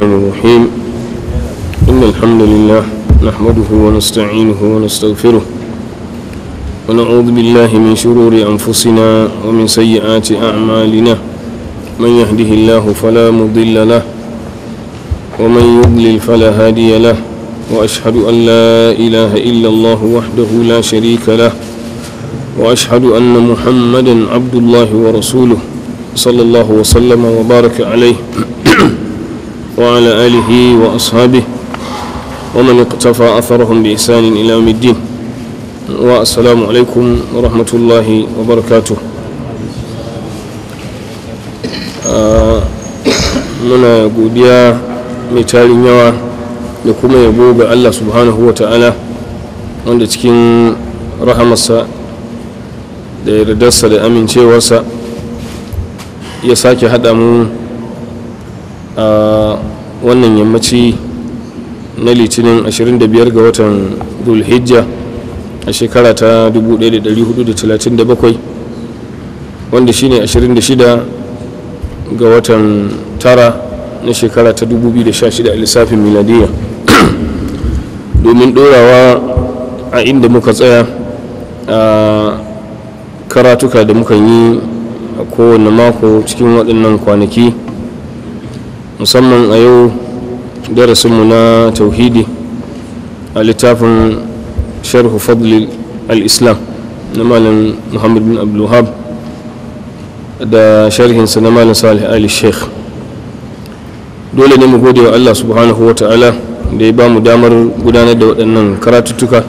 الرحيم إن الحمد لله نحمده ونستعينه ونستغفره ونعوذ بالله من شرور أنفسنا ومن سيئات أعمالنا من يهده الله فلا مضل له ومن يضلل فلا هادي له وأشهد أن لا إله إلا الله وحده لا شريك له وأشهد أن محمدا عبد الله ورسوله صلى الله وسلم وبارك عليه وعلى آله وأصحابه ومن اقتفى أثرهم بإحسان إلى يوم الدين والسلام عليكم ورحمة الله وبركاته muna godiya mai tarin yawa da kuma yabo ga Allah subhanahu wa ta'ala wanda cikin rahamarsa da yardarsa da amincewarsa ya sake haɗa mu a wannan yammaci na litinin 25 ga watan dulhijja a shekara ta 1437 wanda shine 26 ga watan tara na shekara ta 2016 a lissafin miladiyya domin dorawa a inda muka tsaya a karatuka da muka yi a kowane mako cikin waɗannan kwanaki musamman a yau darasinmu na tauhidi a littafin sharhu fadli al-islam na malam muhammad bin abdulhab da sharhinsa na malam salih ali sheikh dole ne mu gode wa allah subhanahu wa ta'ala da ya ba mu damar gudanar da waɗannan karatuttuka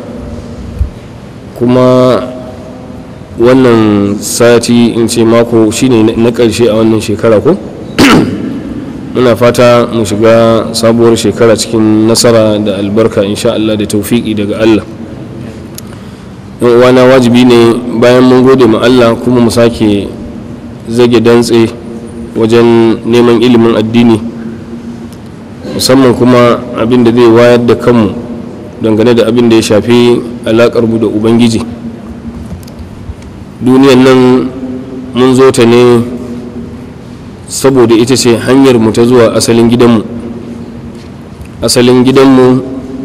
kuma wannan sati in ce mako shine na ƙarshe a wannan shekara ko muna fata mu shiga sabuwar shekara cikin nasara da albarka insha Allah da taufiki daga Allah uwana wajibi ne bayan mun gode ma Allah kuma mu sake zage dantse wajen neman ilimin addini musamman kuma abin da zai wayar da kanmu dangane da abin da ya shafi alaƙar mu da ubangiji duniyan nan mun zo ta ne saboda ita ce hanyar mu ta zuwa asalin gidanmu asalin gidanmu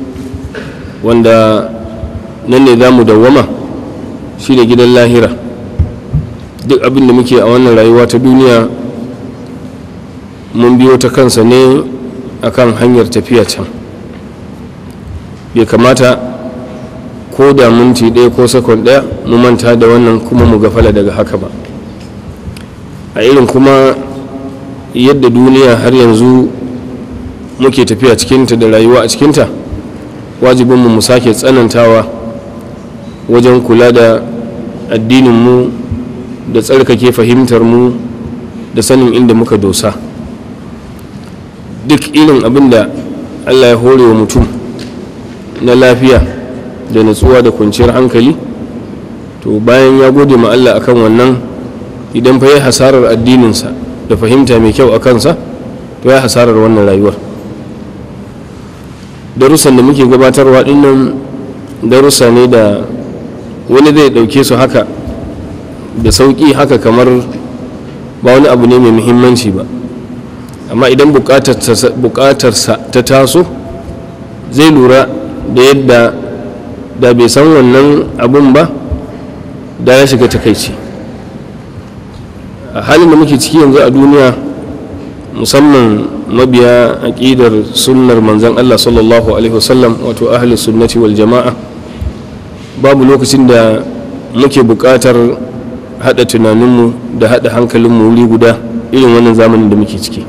wanda nan ne za mu dawwama shi ne gidan lahira duk abin da muke a wannan rayuwa ta duniya mun biyo ta kansa ne akan hanyar tafiya can bai kamata ko da minti ɗaya ko sakon ɗaya mu manta da wannan kuma mu gafala daga haka ba a irin kuma yadda duniya har yanzu muke tafiya cikinta da rayuwa a cikinta wajibinmu mu sake tsanantawa wajen kula da addininmu da tsarkake fahimtarmu da sanin inda muka dosa duk irin abin da allah ya hore wa mutum na lafiya da natsuwa da kwanciyar hankali to bayan ya gode ma allah akan wannan idan fa yi hasarar addininsa da fahimta mai kyau a kansa to ya hasarar wannan rayuwar darussan da muke gabatarwa dinnan darussa ne da wani zai dauke su haka da sauki haka kamar ba wani abu ne mai muhimmanci ba amma idan bukatarsa ta taso zai lura da yadda da bai san wannan abun ba da ya shiga takaici a halin da muke ciki yanzu a duniya musamman mabiya aƙidar sunnar manzan Allah sallallahu alaihi wasallam wato ahli sunnati wal jama'a babu lokacin da muke buƙatar haɗa tunaninmu da haɗa hankalinmu wuri guda irin wannan zamanin da muke ciki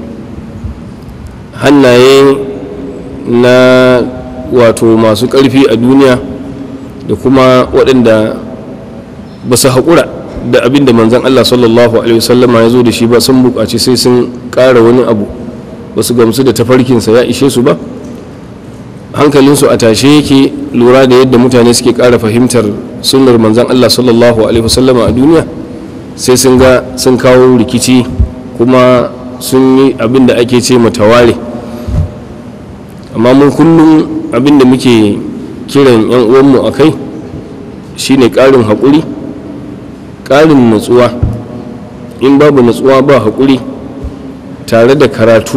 hannaye na wato masu ƙarfi a duniya da kuma waɗanda ba su haƙura da abin da manzan Allah sallallahu Alaihi wasallama ya zo da shi ba sun buƙaci sai sun ƙara wani abu ba su gamsu da tafarkinsa ya ishe su ba hankalinsu a tashe yake lura da yadda mutane suke ƙara fahimtar sunnar manzan Allah sallallahu Alaihi wasallama a duniya sai sun ga sun kawo rikici kuma sun yi abin da ake ce mataware amma mun kullum abin da muke kiran 'yan uwanmu a kai shine ƙarin haƙuri ƙarin natsuwa in babu natsuwa ba haƙuri tare da karatu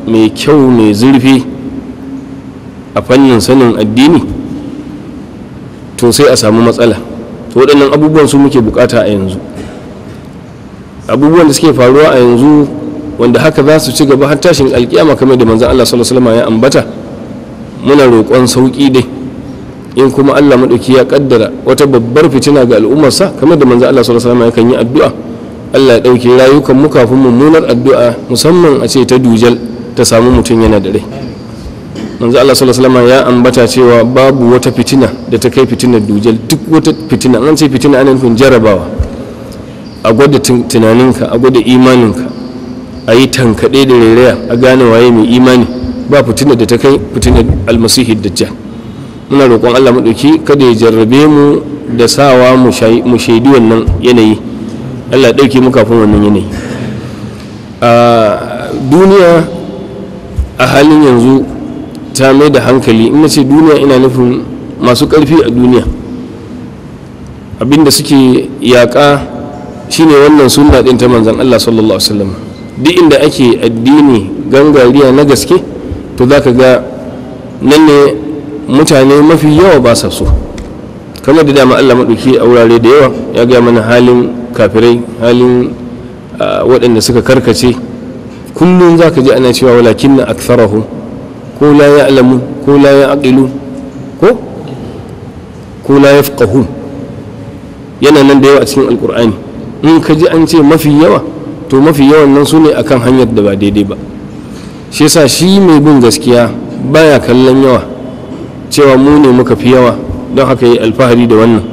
mai kyau mai zurfi a fannin sanin addini to sai a samu matsala to waɗannan abubuwan su muke bukata a yanzu abubuwan da suke faruwa a yanzu wanda haka za su ci gaba har tashin alkiyama kamar da manzan Allah sallallahu alaihi wasallam ya ambata muna roƙon sauƙi dai in kuma Allah maɗauki ya kaddara wata babbar fitina ga al'ummarsa kamar da manzan Allah sallallahu alaihi wasallam yakan yi addu'a Allah ya ɗauke rayukan mu kafin mummunar addu'a musamman a ce ta dujal ta samu mutum yana da rai manzo Allah sallallahu alaihi wasallam ya ambata cewa babu wata fitina da ta kai fitinar dujal duk wata fitina an ce fitina ana nufin jarabawa a gwada tunaninka a gwada imaninka a yi tankaɗe da rairaya a gane waye mai imani ba fitina da ta kai fitinar almasihi dajjal muna roƙon Allah maɗauki kada ya jarrabe mu da sawa mu shaidi wannan yanayi Allah ya ɗauke mu kafin wannan yanayi a duniya a halin yanzu ta mai da hankali in ce duniya ina nufin masu ƙarfi a duniya abinda suke yaƙa shine wannan sunna ɗin ta manzan Allah sallallahu Alaihi wasallam duk inda ake addini gangariya na gaske to za ka ga nan ne mutane mafi yawa ba sa so kamar da dama Allah maɗauki a wurare da yawa ya gaya mana halin kafirai halin waɗanda suka karkace kullum za ka ji ana cewa walakin na aktharahu ko la ya alamu ko la ya aqilu ko ko la ya yana nan da yawa a cikin alkur'ani in ka ji an ce mafi yawa to mafi yawan nan su ne akan hanyar da ba daidai ba shi yasa shi mai bin gaskiya baya kallon yawa cewa mu ne muka fi yawa don haka yi alfahari da wannan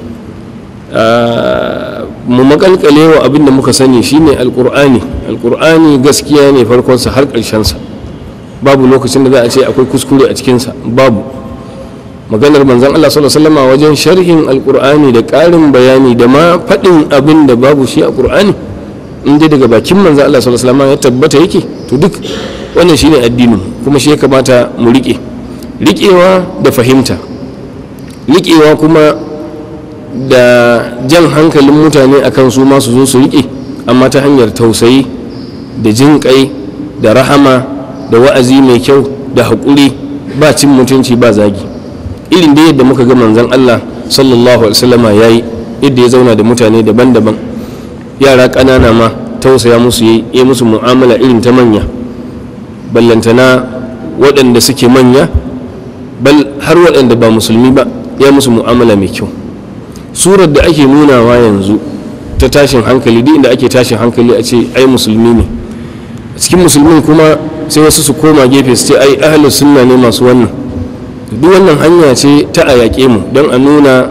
mu makalkale wa abin da muka sani shine alkur'ani alkur'ani gaskiya ne farkonsa har ƙarshensa babu lokacin da za a ce akwai kuskure a cikinsa babu maganar manzan Allah sallallahu alaihi wasallam wajen sharhin alkur'ani da ƙarin bayani da ma faɗin abin da babu shi a qur'ani in dai daga bakin manzan Allah sallallahu alaihi wasallam ya tabbata yake to duk wannan shine addinin kuma shi ya kamata mu riƙe riƙewa da fahimta riƙewa kuma da jan hankalin mutane akan su ma su zo su riƙe amma ta hanyar tausayi da jin kai da rahama da wa'azi mai kyau da haƙuri ba cin mutunci ba zagi irin da yadda muka ga manzon Allah sallallahu alaihi wasallama yayi yadda ya zauna da mutane daban-daban yara ƙanana ma tausaya musu yi yi musu mu'amala irin ta manya ballantana waɗanda suke manya bal har waɗanda ba musulmi ba ya musu mu'amala mai kyau surar da ake nunawa yanzu ta tashin hankali duk inda ake tashin hankali a ce ai musulmi ne a cikin musulmin kuma sai wasu su koma gefe su ce ai ahlus sunna ne masu wannan duk wannan hanya ce ta a yaƙe mu don a nuna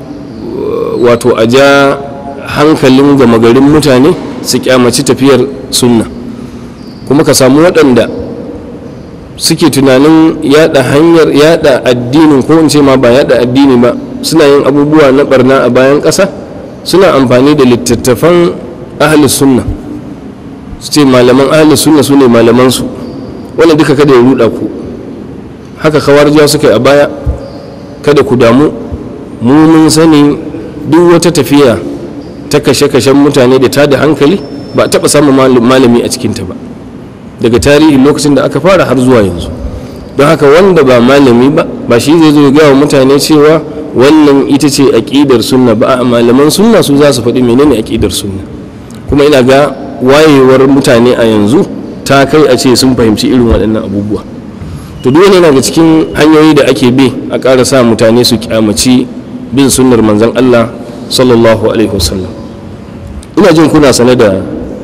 wato a ja hankalin gama garin mutane su kyamaci tafiyar sunna kuma ka samu waɗanda suke tunanin yada hanyar yada addinin ko in ce ma ba yada addini ba suna yin abubuwa na barna a bayan ƙasa suna amfani da littattafan ahalus sunna su ce malaman ahalus sunna su ne malamansu wanda duka kada ya ruɗa ku haka kawarjiya suka yi a baya kada ku damu mu mun sani duk wata tafiya ta kashe-kashen mutane da ta da hankali ba a taɓa samun malami a cikinta ba daga tarihi lokacin da aka fara har zuwa yanzu don haka wanda ba malami ba ba shi zai zo ya gawa mutane cewa wannan ita ce aƙidar sunna ba a malaman sunna su za su faɗi menene aƙidar sunna kuma ina ga wayewar mutane a yanzu ta kai a ce sun fahimci irin waɗannan abubuwa to duk wani daga cikin hanyoyi da ake bi a ƙara sa mutane su kyamaci bin sunnar manzon Allah sallallahu alaihi wasallam ina jin kuna sane da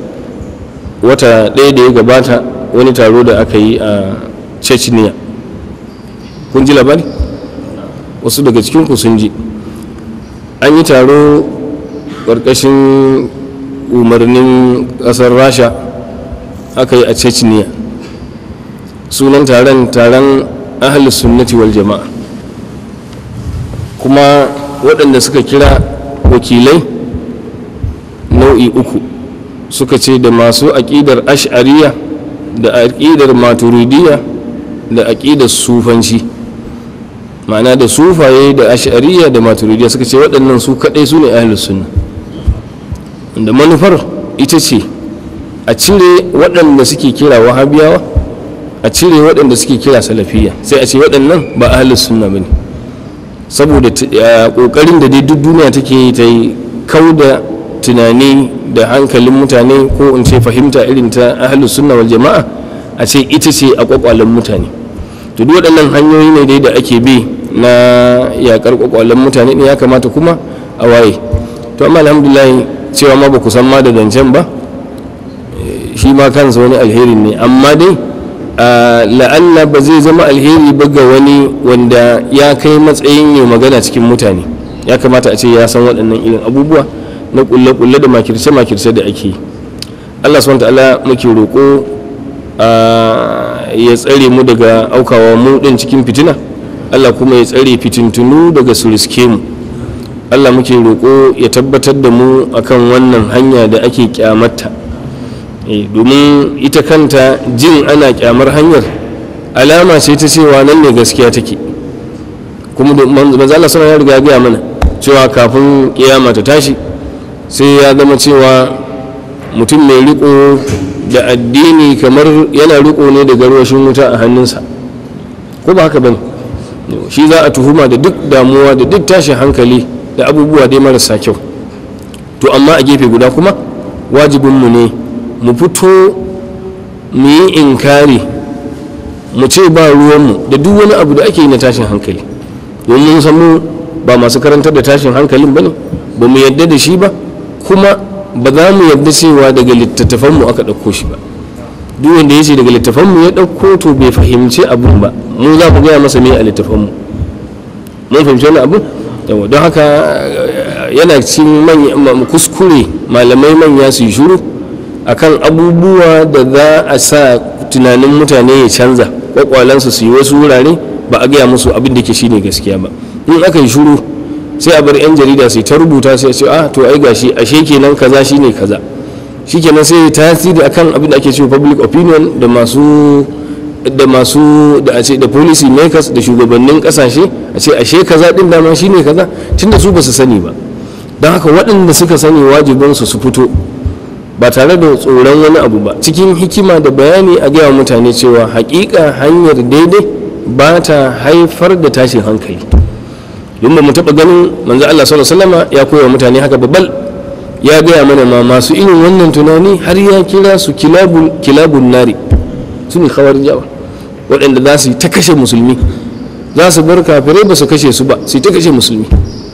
wata ɗaya da ya gabata wani taro da aka yi a chechnya kun ji labari wasu daga cikinku sun ji an yi taro ƙarƙashin umarnin ƙasar rasha aka yi a chechnya sunan taron taron ahalus sunnati wal jama'a kuma waɗanda suka kira wakilai nau'i uku suka ce da masu aƙidar ash'ariya da aƙidar maturidiyya da aƙidar sufanci ma'ana da sufaye da ash'ariya da maturidiyya suka ce waɗannan su kaɗai su ne ahalus sunna da manufar ita ce a cire waɗanda suke kira wahabiyawa a cire waɗanda suke kira salafiya sai a ce waɗannan ba ahlus sunna bane saboda ƙoƙarin da dai duk duniya take yi ta yi kau da tunani da hankalin mutane ko in ce fahimta irin ta ahlus sunna wal jama'a a ce ita ce a kwakwalen mutane to duk waɗannan hanyoyi ne dai da ake bi na yakar kwakwalen mutane ne ya kamata kuma a waye to amma alhamdulillah cewa ma ba ku san ma da zancen ba shi ma kansa wani alheri ne amma dai la'alla ba zai zama alheri ba ga wani wanda ya kai matsayin yi magana cikin mutane ya kamata a ce ya san waɗannan irin abubuwa na kulle-kulle da makirce-makirce da ake yi allah subhanahu ta'ala muke roƙo ya tsare mu daga aukawa mu ɗin cikin fitina allah kuma ya tsare fitintunu daga su riske mu allah muke roƙo ya tabbatar da mu akan wannan hanya da ake kyamata domin ita kanta jin ana kyamar hanyar alama ce ta cewa nan ne gaskiya take kuma manzo Allah sallallahu ya riga gaya mana cewa kafin kiyama ta tashi sai ya zama cewa mutum mai riko da addini kamar yana riko ne da garwashin wuta a hannunsa ko ba haka bane shi za a tuhuma da duk damuwa da duk tashin hankali da abubuwa dai marasa kyau to amma a gefe guda kuma wajibinmu ne mu fito mu yi inkari mu ce ba ruwanmu da duk wani abu da ake yi na tashin hankali domin san mu ba masu karantar da tashin hankalin ba ne ba mu yadda da shi ba kuma ba za mu yadda cewa daga littattafanmu aka ɗauko shi ba duk wanda ya ce daga littattafanmu ya ɗauko to bai fahimci abun ba mu za mu gaya masa me a littattafanmu mun fahimci wani abu don haka yana cikin kuskure malamai manya su yi shuru akan abubuwa da za a sa tunanin mutane ya canza kwakwalansu su yi wasu wurare ba a gaya musu abin da ke shine gaskiya ba in aka yi shuru sai a bar yan jarida sai ta rubuta sai ce ah to ai gashi ashe kenan kaza shine kaza shikenan sai tasiri akan abin da ake cewa public opinion da masu da masu da a ce da policy makers da shugabannin kasashe a ce ashe kaza din dama shine kaza tunda su ba su sani ba don haka waɗanda suka sani wajibinsu su fito ba tare da tsoron wani abu ba cikin hikima da bayani a gaya mutane cewa hakika hanyar daidai ba ta haifar da tashin hankali don ba mu taɓa ganin manzo Allah sallallahu alaihi ya koya mutane haka babbal ya gaya mana ma masu irin wannan tunani har ya kira su kilabun nari su ne jawa waɗanda za su yi ta kashe musulmi za su bar kafirai ba su kashe su ba su yi ta kashe musulmi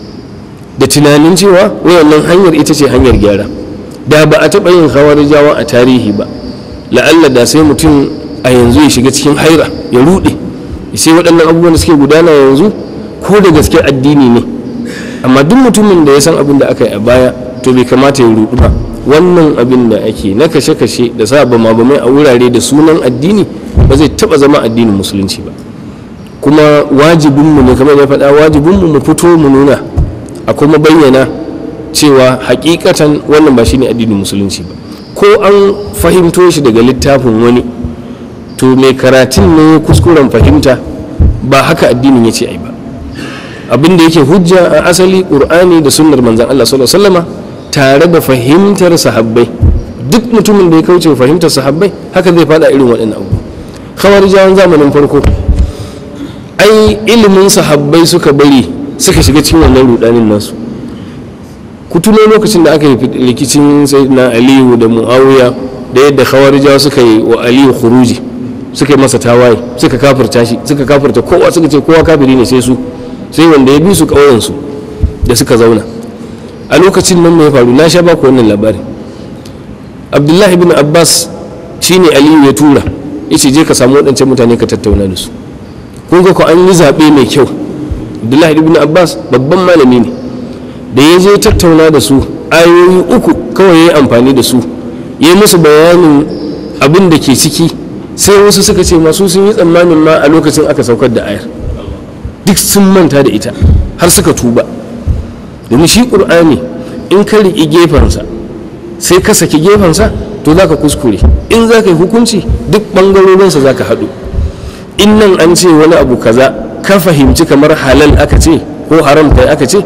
da tunanin cewa wayannan hanyar ita ce hanyar gyara da ba a taɓa yin jawa a tarihi ba la'alla da sai mutum a yanzu ya shiga cikin haira ya ruɗe sai waɗannan abubuwan da suke gudana yanzu ko da gaske addini ne amma duk mutumin da ya san abin da aka yi a baya to bai kamata ya ruɗu ba wannan abin da ake na kashe-kashe da sa bama bamai a wurare da sunan addini ba zai taɓa zama addinin musulunci ba kuma wajibinmu ne kamar ya faɗa wajibinmu mu fito mu nuna a kuma bayyana cewa hakikatan wannan ba shine addinin musulunci ba ko an fahimto shi daga littafin wani to mai karatun ne kuskuren fahimta ba haka addinin ya ce ai ba abin da yake hujja a asali qur'ani da sunnar manzon Allah sallallahu alaihi wasallama tare da fahimtar sahabbai duk mutumin da ya kauce fahimtar sahabbai haka zai fada irin waɗannan abu khawarijawan zamanin farko ai ilimin sahabbai suka bari suka shiga cikin wannan rudanin nasu ku tuno lokacin da aka yi rikicin na aliyu da muawiya da yadda khawarijawa suka yi wa aliyu khuruji suka yi masa tawaye suka kafirta shi suka kafirta kowa suka ce kowa kafiri ne sai su sai wanda ya bi su ƙauyen su da suka zauna a lokacin nan mai faru na sha baku wannan labarin abdullahi bin abbas shine aliyu ya tura yace je ka samu waɗancan mutane ka tattauna da su kun ga ko an yi zaɓe mai kyau abdullahi bin abbas babban malami ne da ya je tattauna da su ayoyi uku kawai ya yi amfani da su ya yi musu bayanin abin da ke ciki sai wasu suka ce masu sun yi tsammanin ma a lokacin aka saukar da ayar duk sun manta da ita har suka tuba domin shi ƙur'ani in ka riƙi gefensa sai ka saki gefensa to za ka kuskure in za ka yi hukunci duk ɓangarorinsa za ka haɗu in nan an ce wani abu kaza ka fahimci kamar halal aka ce ko haram kai aka ce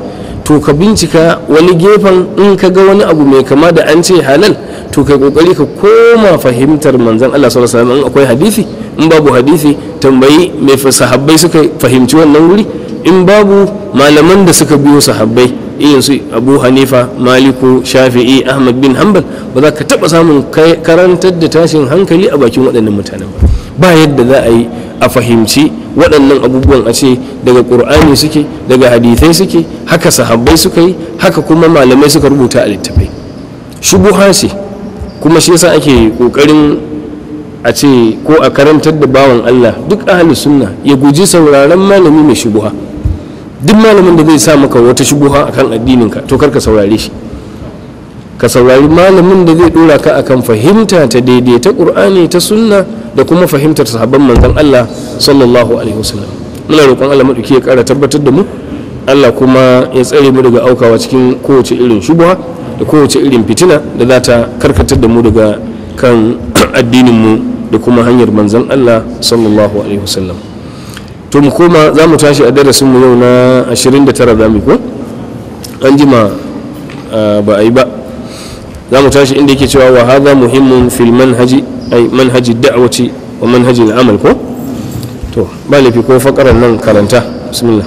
to ka bincika wani gefen in ka ga wani abu mai kama da an ce halal to kai kokari ka koma fahimtar manzon Allah sallallahu alaihi wasallam in akwai hadisi in babu hadisi tambayi mai sahabbai suka fahimci wannan wuri in babu malaman da suka biyo sahabbai irin su abu hanifa maliku shafi'i ahmad bin hanbal ba za ka taɓa samun karantar da tashin hankali a bakin waɗannan mutanen ba ba yadda za a yi a fahimci waɗannan abubuwan a ce daga ƙur'ani suke daga hadithai suke haka sahabbai suka yi haka kuma malamai suka rubuta a littafai shubuha ce kuma shi yasa ake ƙoƙarin a ce ko a karantar da bawan allah duk ahli sunna ya guji sauraron malami mai shubuha duk malamin da zai sa maka wata shubuha akan addininka to kar ka saurare shi ka saurari malamin da zai dora ka akan fahimta ta daidai ta qur'ani ta sunna da kuma fahimtar sahabban manzon Allah sallallahu alaihi wasallam muna roƙon Allah madauki ya ƙara tabbatar da mu Allah kuma ya tsare mu daga aukawa cikin kowace irin shubuha da kowace irin fitina da za ta karkatar da mu daga kan addinin mu da kuma hanyar manzon Allah sallallahu alaihi wasallam to mu koma za mu tashi a darasin mu yau na 29 za mu ko an jima ba a yi ba za mu tashi inda yake cewa wa hadha muhimmun fil manhaji ay manhaji da'wati wa manhaji al'amal ko to ba lafi ko fakaran nan karanta bismillah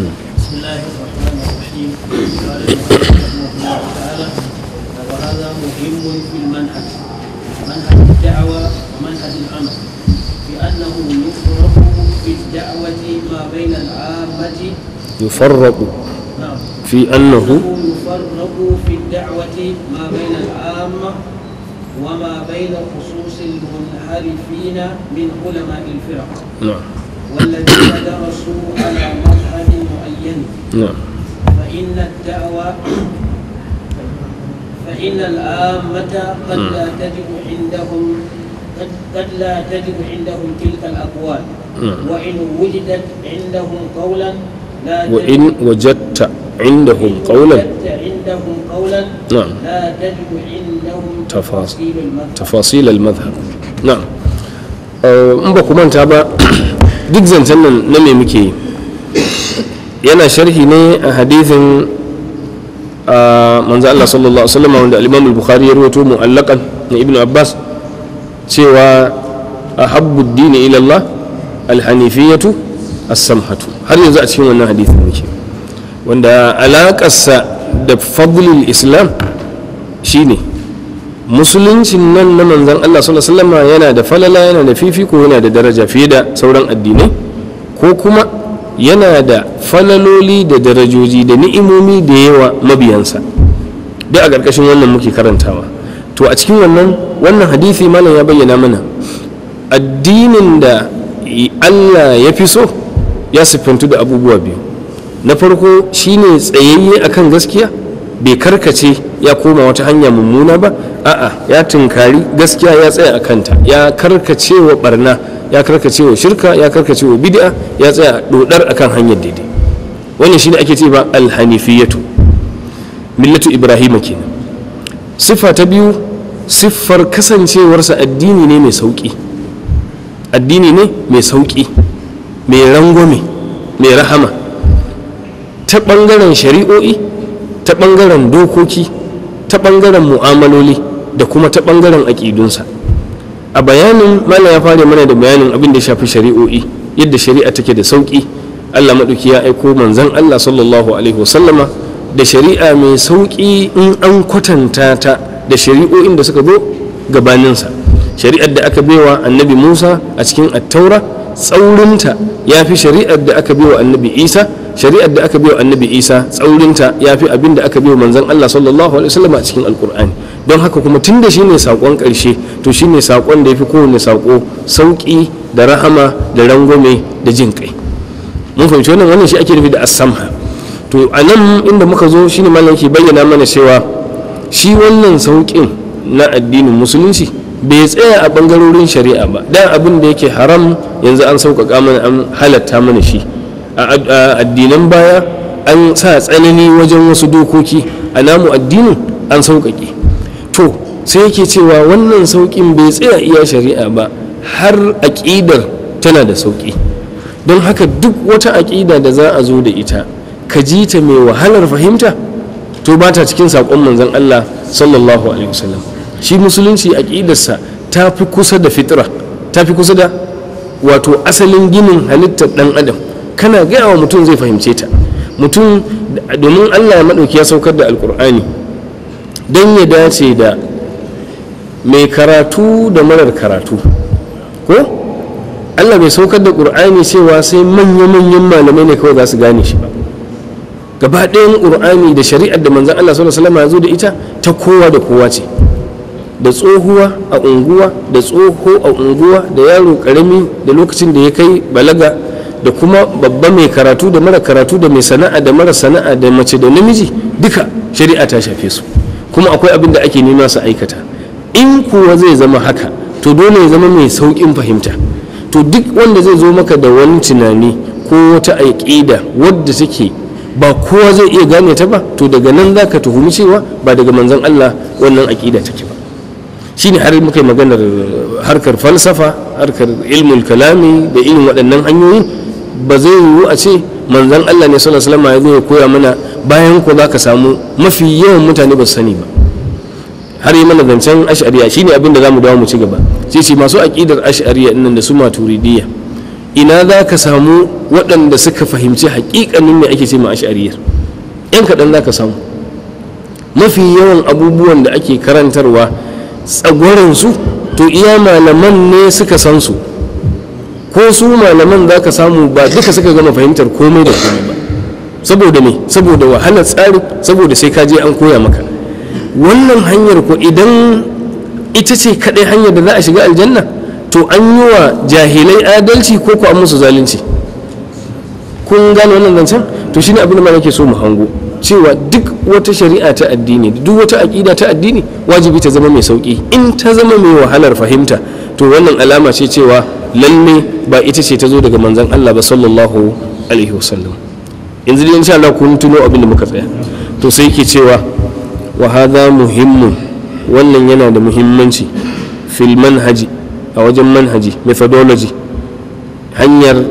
يفرق في أنه يفرق في الدعوة ما بين العامة وما بين خصوص المنحرفين من علماء الفرق نعم والذين درسوا على مذهب معين نعم فإن الدعوة فإن العامة قد لا تجد عندهم قد, قد لا تجد عندهم تلك الأقوال نعم. وإن وجدت عندهم قولا لا تجد وإن وجدت عندهم قولا وجدت عندهم قولا نعم لا تجد عندهم تفاصيل. تفاصيل المذهب تفاصيل المذهب نعم in ba ku manta ba duk zancen nan na me muke yi yana sharhi ne a hadithin a manzo Allah sallallahu alaihi wasallam wanda al-Imam al-Bukhari ya rawaito mu'allaqan na Ibn Abbas cewa ahabbu ad-din ila Allah al-hanifiyatu as-samhatu har yanzu a cikin wannan hadithin muke wanda alaƙarsa da fadlul islam shine musuluncin nan na manzan Allah sallallahu alaihi wasallam yana da falala yana da fifiko yana da daraja fiye da sauran addinai ko kuma yana da falaloli da darajoji da ni'imomi da yawa mabiyansa duk a ƙarƙashin wannan muke karantawa to a cikin wannan wannan hadisi malam ya bayyana mana addinin da Allah ya fi so ya siffantu da abubuwa biyu na farko shine tsayayye akan gaskiya bai karkace ya koma wata hanya mummuna ba a'a ya tunkari gaskiya ya tsaya a kanta ya karkace wa barna ya karkace wa shirka ya karkace wa bid'a ya tsaya dodar akan hanyar daidai wannan shine ake ce ba alhanifiyatu millatu ibrahima kenan siffa ta biyu siffar kasancewarsa addini ne mai sauki addini ne mai sauki mai rangwame mai rahama ta ɓangaren shari'o'i ta ɓangaren dokoki ta ɓangaren mu'amaloli da kuma ta ɓangaren aƙidunsa a bayanin malam ya fara mana da bayanin abin da ya shafi shari'o'i yadda shari'a take da sauƙi allah maɗauki ya aiko manzan allah sallallahu alaihi wasallama da shari'a mai sauƙi in an kwatanta ta da shari'o'in da suka zo gabaninsa shari'ar da aka baiwa annabi musa a cikin attaura tsaurinta ya fi shari'ar da aka baiwa annabi isa shari'ar da aka baiwa annabi isa tsaurinta ya fi abin da aka baiwa manzon allah sallallahu alaihi wasallam a cikin alkur'ani don haka kuma tun da shine saƙon ƙarshe to shine saƙon da ya fi kowane saƙo sauƙi da rahama da rangwame da jin kai mun fahimci wannan wannan shi ake nufi da asamha to a nan inda muka zo shine malam ke bayyana mana cewa shi wannan sauƙin na addinin musulunci bai tsaya a ɓangarorin shari'a ba dan abin da yake haram yanzu an sauƙaƙa mana an halatta mana shi a addinan baya an sa tsanani wajen wasu dokoki a namu addinin an sauƙaƙe to sai yake cewa wannan sauƙin bai tsaya iya shari'a ba har aƙidar tana da sauƙi don haka duk wata aƙida da za a zo da ita ka ji ta mai wahalar fahimta to ba ta cikin saƙon manzon Allah sallallahu alaihi wasallam shi musulunci aƙidarsa ta fi kusa da fitra ta fi kusa da wato asalin ginin halittar ɗan adam kana gaya wa mutum zai fahimce ta mutum domin Allah ya maɗauki ya saukar da alƙur'ani don ya dace da mai karatu da marar karatu ko Allah bai saukar da ƙur'ani cewa sai manya-manyan malamai ne kawai za su gane shi ba gaba ɗayan ƙur'ani da shari'ar da manzan Allah sallallahu alaihi wasallam ya zo da ita ta kowa da kowa ce da tsohuwa a unguwa da tsoho a unguwa da yaro karami da lokacin da ya kai balaga da kuma babba mai karatu da mara karatu da mai sana'a da mara sana'a da mace da namiji duka shari'a ta shafe su kuma akwai abin da ake nema su aikata in kuwa zai zama haka to dole ya zama mai sauƙin fahimta to duk wanda zai zo maka da wani tunani ko wata aƙida wadda take ba kowa zai iya gane ta ba to daga nan za ka tuhumi cewa ba daga manzon Allah wannan aƙida take ba shine har muka yi maganar harkar falsafa harkar ilmul kalami da irin waɗannan hanyoyi ba zai yiwu a ce manzon Allah ne sallallahu alaihi wasallam ya zo ya koya mana bayan ko za ka samu mafi yawan mutane ba su sani ba har yi mana zancen ash'ariya shine abin da za mu dawo mu ci gaba sai ce masu aƙidar ash'ariya nan da su maturidiyya ina za ka samu waɗanda suka fahimci haƙiƙanin me ake ce ma ash'ariyar yan kaɗan za ka samu mafi yawan abubuwan da ake karantarwa tsagwaransu to iya malaman ne suka san su ko su malaman za ka samu ba duka suka gama fahimtar komai da komai ba saboda me saboda wahalar tsari saboda sai ka je an koya maka wannan hanyar ko idan ita ce kaɗai hanyar da za a shiga aljanna to an yi wa jahilai adalci ko ko an musu zalunci kun gane wannan zancen to shine abin da ma nake so mu hango cewa duk wata shari'a ta addini duk wata aƙida ta addini wajibi ta zama mai sauƙi in ta zama mai wahalar fahimta to wannan alama ce cewa lalle ba ita ce ta zo daga manzon Allah ba sallallahu alaihi wasallam yanzu dai insha Allah kun tuno abin da muka tsaya to sai ke cewa wa hadha muhimmun wannan yana da muhimmanci fil manhaji a wajen manhaji methodology hanyar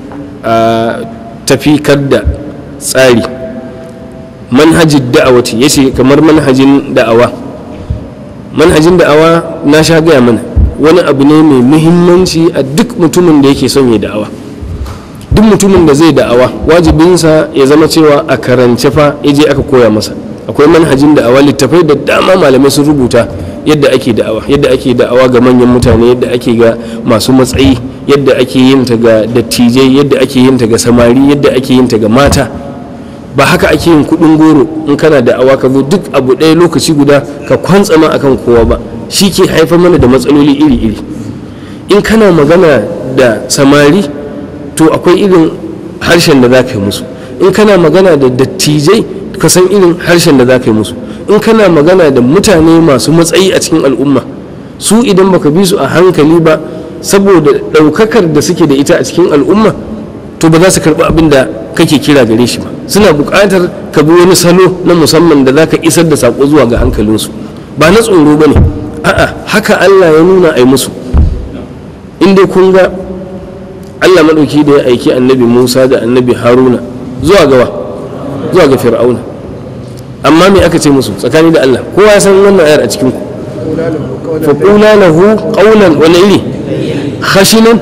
tafikar da tsari manhajin da'awati ya ce kamar manhajin da'awa manhajin da'awa na sha gaya mana wani abu ne mai muhimmanci a duk mutumin da yake son ya da'awa duk mutumin da zai da'awa wajibinsa ya zama cewa a karance fa ya je aka koya masa akwai manhajin da'awa littafai da dama malamai sun rubuta yadda ake da'awa yadda ake da'awa ga manyan mutane yadda ake ga masu matsayi yadda ake yin ta ga dattijai yadda ake yin ta ga samari yadda ake yin ta ga mata ba haka ake yin kudin goro in kana da'awa ka zo duk abu ɗaya lokaci guda ka kwantsama akan kowa ba shi ke haifar mana da matsaloli iri-iri in kana magana da samari to akwai irin harshen da za ka yi musu in kana magana da dattijai ka san irin harshen da za ka yi musu in kana magana da mutane masu matsayi a cikin al'umma su idan baka bi su a hankali ba saboda ɗaukakar da suke da ita a cikin al'umma to ba za su karɓi abin da kake kira gare shi ba suna buƙatar ka bi wani salo na musamman da za ka isar da saƙo zuwa ga hankalinsu ba na tsoro ba ne a'a haka allah ya nuna a yi musu in dai kun ga allah maɗauki da ya aiki annabi musa da annabi haruna zuwa gawa zuwa ga fir'auna amma me aka ce musu tsakani da allah kowa ya san wannan ayar a cikin ku faƙula lahu ƙaunan wani iri khashinan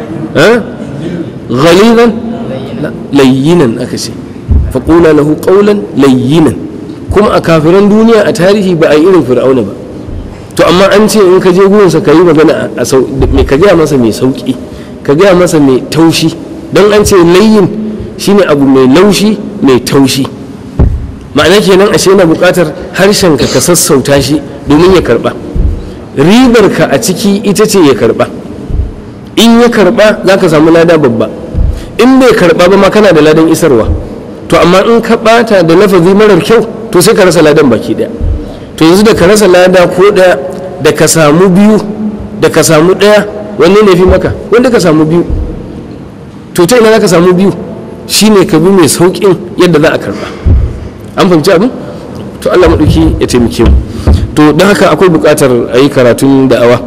ghaliban layyinan aka ce faƙula lahu ƙaunan layyinan kuma a kafiran duniya a tarihi ba a yi irin fir'auna ba to amma an ce in ka je gurinsa ka yi magana a ka gaya masa mai sauƙi ka gaya masa mai taushi don an ce layyin shine abu mai laushi mai taushi ma'ana kenan ashe yana buƙatar harshen ka ka sassauta shi domin ya karɓa ribar ka a ciki ita ce ya karɓa in ya karɓa za ka samu lada babba in bai karɓa ba ma kana da ladan isarwa to amma in ka ɓata da lafazi marar kyau to sai ka rasa ladan baki ɗaya to yanzu da ka rasa lada ko ɗaya da ka samu biyu da ka samu ɗaya wanne ne fi maka wanda ka samu biyu to ta ina za ka samu biyu shine ka bi mai sauƙin yadda za a karɓa an fahimci abin to allah maɗauki ya taimake mu to don haka akwai buƙatar a yi karatun da'awa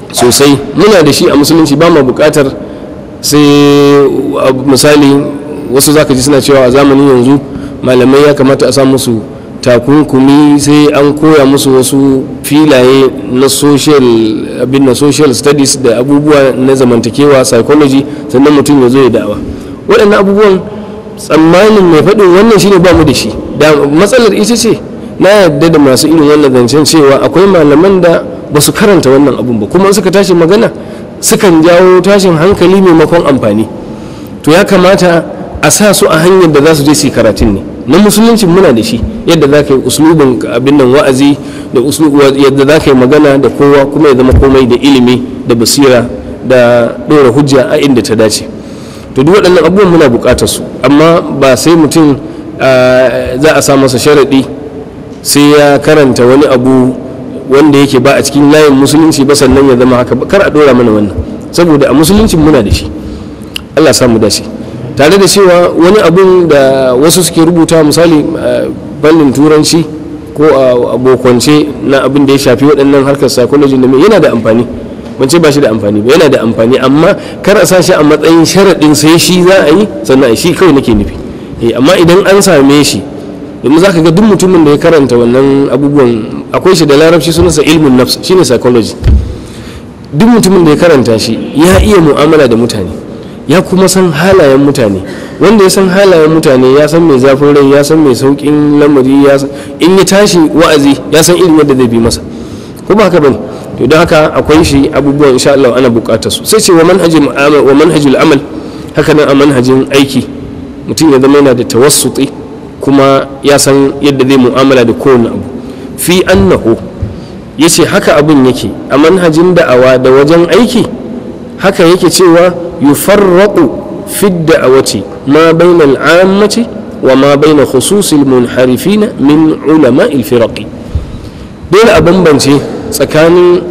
sosai muna da shi a musulunci ba ma buƙatar sai misali wasu zaka ji suna cewa a zamanin yanzu malamai ya kamata a sa musu takunkumi sai an koya musu wasu filaye na social abin na social studies da abubuwa na zamantakewa psychology sannan mutum ya zo ya da'awa waɗannan abubuwan tsammanin mai faɗin wannan shine ba mu da shi da matsalar ita ce na yadda da masu irin wannan zancen cewa akwai malaman da ba su karanta wannan abun ba kuma suka tashi magana sukan jawo tashin hankali maimakon amfani to ya kamata a sa su a hanyar da za su je su yi karatun ne na musulunci muna da shi yadda za ka yi uslubin abin nan wa'azi da yadda za ka yi magana da kowa kuma ya zama komai da ilimi da basira da ɗora hujja a inda ta dace to duk waɗannan abubuwan muna buƙatar su amma ba sai mutum za a sa masa sharaɗi sai ya karanta wani abu wanda yake ba a cikin layin musulunci ba sannan ya zama haka kar a ɗora mana wannan saboda a musulunci muna da shi allah samu dace tare da cewa wani abun da wasu suke rubuta misali fannin turanci ko a abokance na abin da ya shafi waɗannan harkar psychology da yana da amfani ban ce ba shi da amfani ba yana da amfani amma kar a sa shi a matsayin sharaɗin sai shi za a yi sannan a shi kawai nake nufi amma idan an same shi domin za ka ga duk mutumin da ya karanta wannan abubuwan akwai shi da larabci sunansa ilmin nafs shine psychology duk mutumin da ya karanta shi ya iya mu'amala da mutane ya kuma san halayen mutane wanda ya san halayen mutane ya san mai zafin rai ya san mai saukin lamari ya in ya tashi wa'azi ya san irin yadda zai bi masa ko ba haka bane to don haka akwai shi abubuwan insha Allah ana bukatar su sai ce wa manhajul amal wa manhajul amal haka nan a manhajin aiki mutum ya zama yana da tawassuti kuma ya san yadda zai mu'amala da kowane abu fi annahu yace haka abun yake a manhajin da'awa da wajen aiki haka yake cewa yufarraqu fi da'awati ma bayna al-ammati wa ma bayna khusus al-munharifina min ulama al-firaqi dole a bambance tsakanin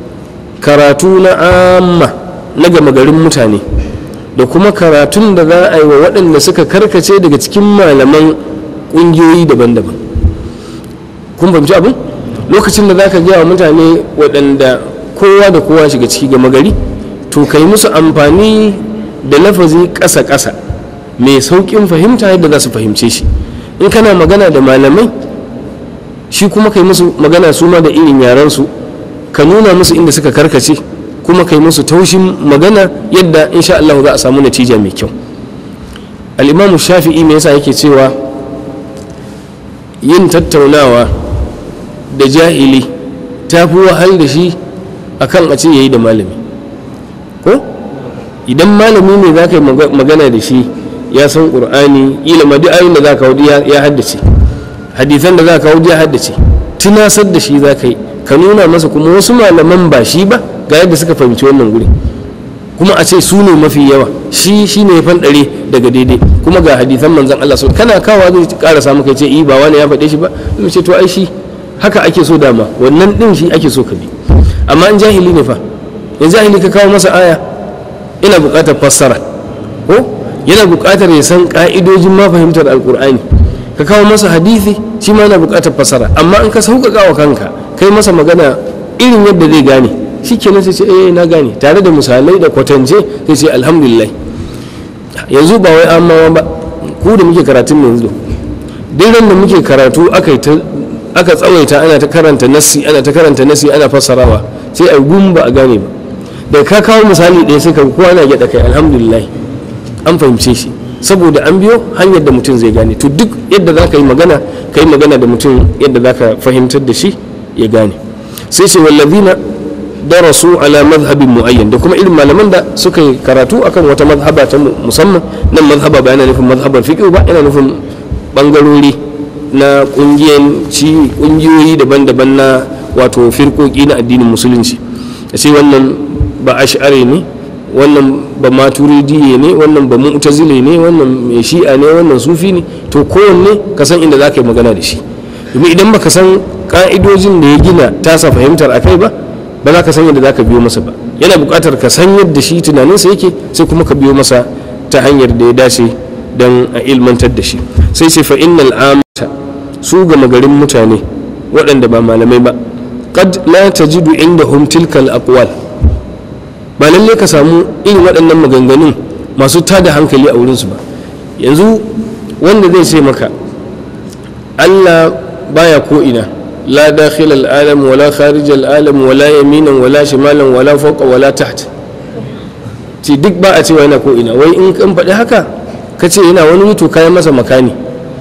karatu na amma na gama garin mutane da kuma karatun da za a yi wa waɗanda suka karkace daga cikin malaman ƙungiyoyi daban-daban kun fahimci abin lokacin da za ka gaya wa mutane waɗanda kowa da kowa shiga ciki gama gari to ka yi musu amfani da lafazi ƙasa-ƙasa mai sauƙin fahimta yadda za su fahimce shi in kana magana da malamai shi kuma ka yi musu magana su ma da irin yarensu ka nuna musu inda suka karkace kuma ka yi musu taushin magana yadda insha Allah za a samu natija mai kyau al'imamu shafi'i me yasa yake cewa yin tattaunawa da jahili ta fi wahal da shi akan a ce yayi da malami ko idan malami ne za ka yi magana da shi ya san ƙur'ani ilima duk ayin da za ka ya haddace hadisan da za ka ya haddace tunasar da shi za ka yi ka nuna masa kuma wasu malaman ba shi ba ga yadda suka fahimci wannan guri kuma a ce su ne mafi yawa shi shi ne fanɗare daga daidai kuma ga hadisan manzan Allah sun kana kawa zai ƙara samu kai ce i ba wani ya faɗe shi ba zai ce to ai shi haka ake so dama wannan ɗin shi ake so ka bi amma in jahili ne fa in jahili ka kawo masa aya ina buƙatar fassara ko yana buƙatar ya san ƙa'idojin ma fahimtar alƙur'ani ka kawo masa hadisi shi ma yana buƙatar fassara amma in ka sauƙaƙa wa kanka kai masa magana irin yadda zai gane shi kenan sai ce eh na gane tare da misalai da kwatance sai ce alhamdulillah yanzu ba wai amma ba ku da muke karatun yanzu duk da muke karatu aka aka tsawaita ana ta karanta nasi ana ta karanta nasi ana fassarawa sai a gumba a gane ba da ka kawo misali ɗaya sai ka kowa na gyaɗa kai alhamdulillah an fahimce shi saboda an biyo hanyar da mutum zai gane to duk yadda za ka yi magana ka yi magana da mutum yadda za ka fahimtar da shi ya gane sai ce wallazina darasu ala mazhabin muayyan da kuma irin malaman da suka yi karatu akan wata mazhaba ta musamman nan mazhaba ba yana nufin mazhabar fiqh ba yana nufin bangarori na kungiyanci kungiyoyi daban-daban na wato firkoki na addinin musulunci sai wannan ba ash'ari ne wannan ba maturidiye ne wannan ba mu'tazile ne wannan mai shi'a ne wannan sufi ne to kowanne ka san inda za ka yi magana da shi domin idan baka san ka'idojin da ya gina tasa fahimtar akai ba ba za ka san yadda za ka biyo masa ba yana buƙatar ka san yadda shi tunaninsa yake sai kuma ka biyo masa ta hanyar da ya dace don a ilmantar da shi sai ce fa innal amata su gama garin mutane waɗanda ba malamai ba qad la tajidu indahum tilkal aqwal ba lalle ka samu irin waɗannan maganganun masu tada hankali a wurinsu ba yanzu wanda zai ce maka allah baya ko ina la dakhil al'alam wala kharij al'alam wala yaminan wala shimalan wala fawqa wala taht ce duk ba a cewa yana ko ina wai in kan faɗi haka ka ce yana wani wuto kayan masa makani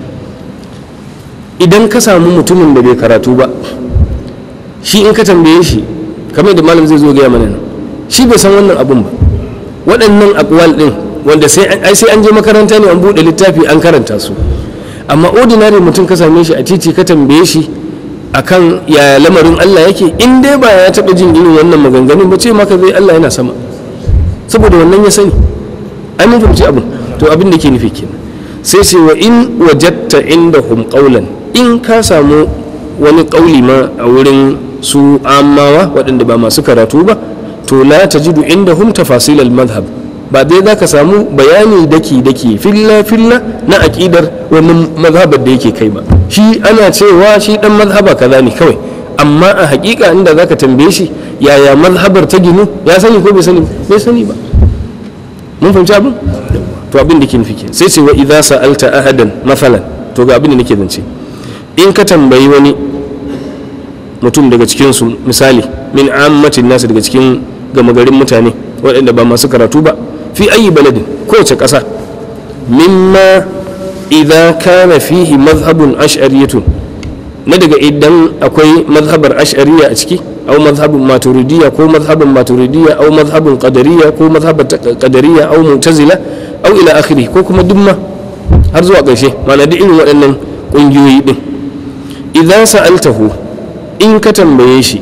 idan ka samu mutumin da bai karatu ba shi in ka tambaye shi kamar da malam zai zo gaya mana nan shi bai san wannan abun ba waɗannan akwal ɗin wanda sai an je makaranta ne an buɗe littafi an karanta su amma ordinary mutum ka same shi a titi ka tambaye shi akan ya lamarin Allah yake in dai ba ya taɓa jin irin wannan maganganun ba ce maka zai Allah yana sama saboda wannan ya sani ai mun fahimci abin to abin da ke nufi kenan sai sai wa in wajatta indahum qawlan in ka samu wani kauli ma a wurin su amawa waɗanda ba masu karatu ba to la tajidu indahum tafasil al madhhab ba dai za ka samu bayani daki daki filla filla na aƙidar wani mazhabar da yake kai ba shi ana cewa shi dan mazhaba kaza ne kawai amma a hakika inda za ka tambaye shi yaya mazhabar ta ginu ya sani ko bai sani bai sani ba mun fahimci abin to abin da ke nufi kenan sai ce wa idza sa'alta ahadan masalan to ga abin da nake zance in ka tambayi wani mutum daga cikin su misali min ammatin nasu daga cikin gama garin mutane waɗanda ba masu karatu ba fi ayi baladin kowace ƙasa mimma idza kana fihi mazhabun ash'ariyatun na daga idan akwai mazhabar ash'ariya a ciki au mazhabin maturidiyya ko mazhabin maturidiyya au mazhabin qadariyya ko mazhabin qadariyya au mu'tazila au ila akhiri ko kuma dumma har zuwa ƙarshe ma'ana duk irin waɗannan ƙungiyoyi din idan sa'altahu in ka tambaye shi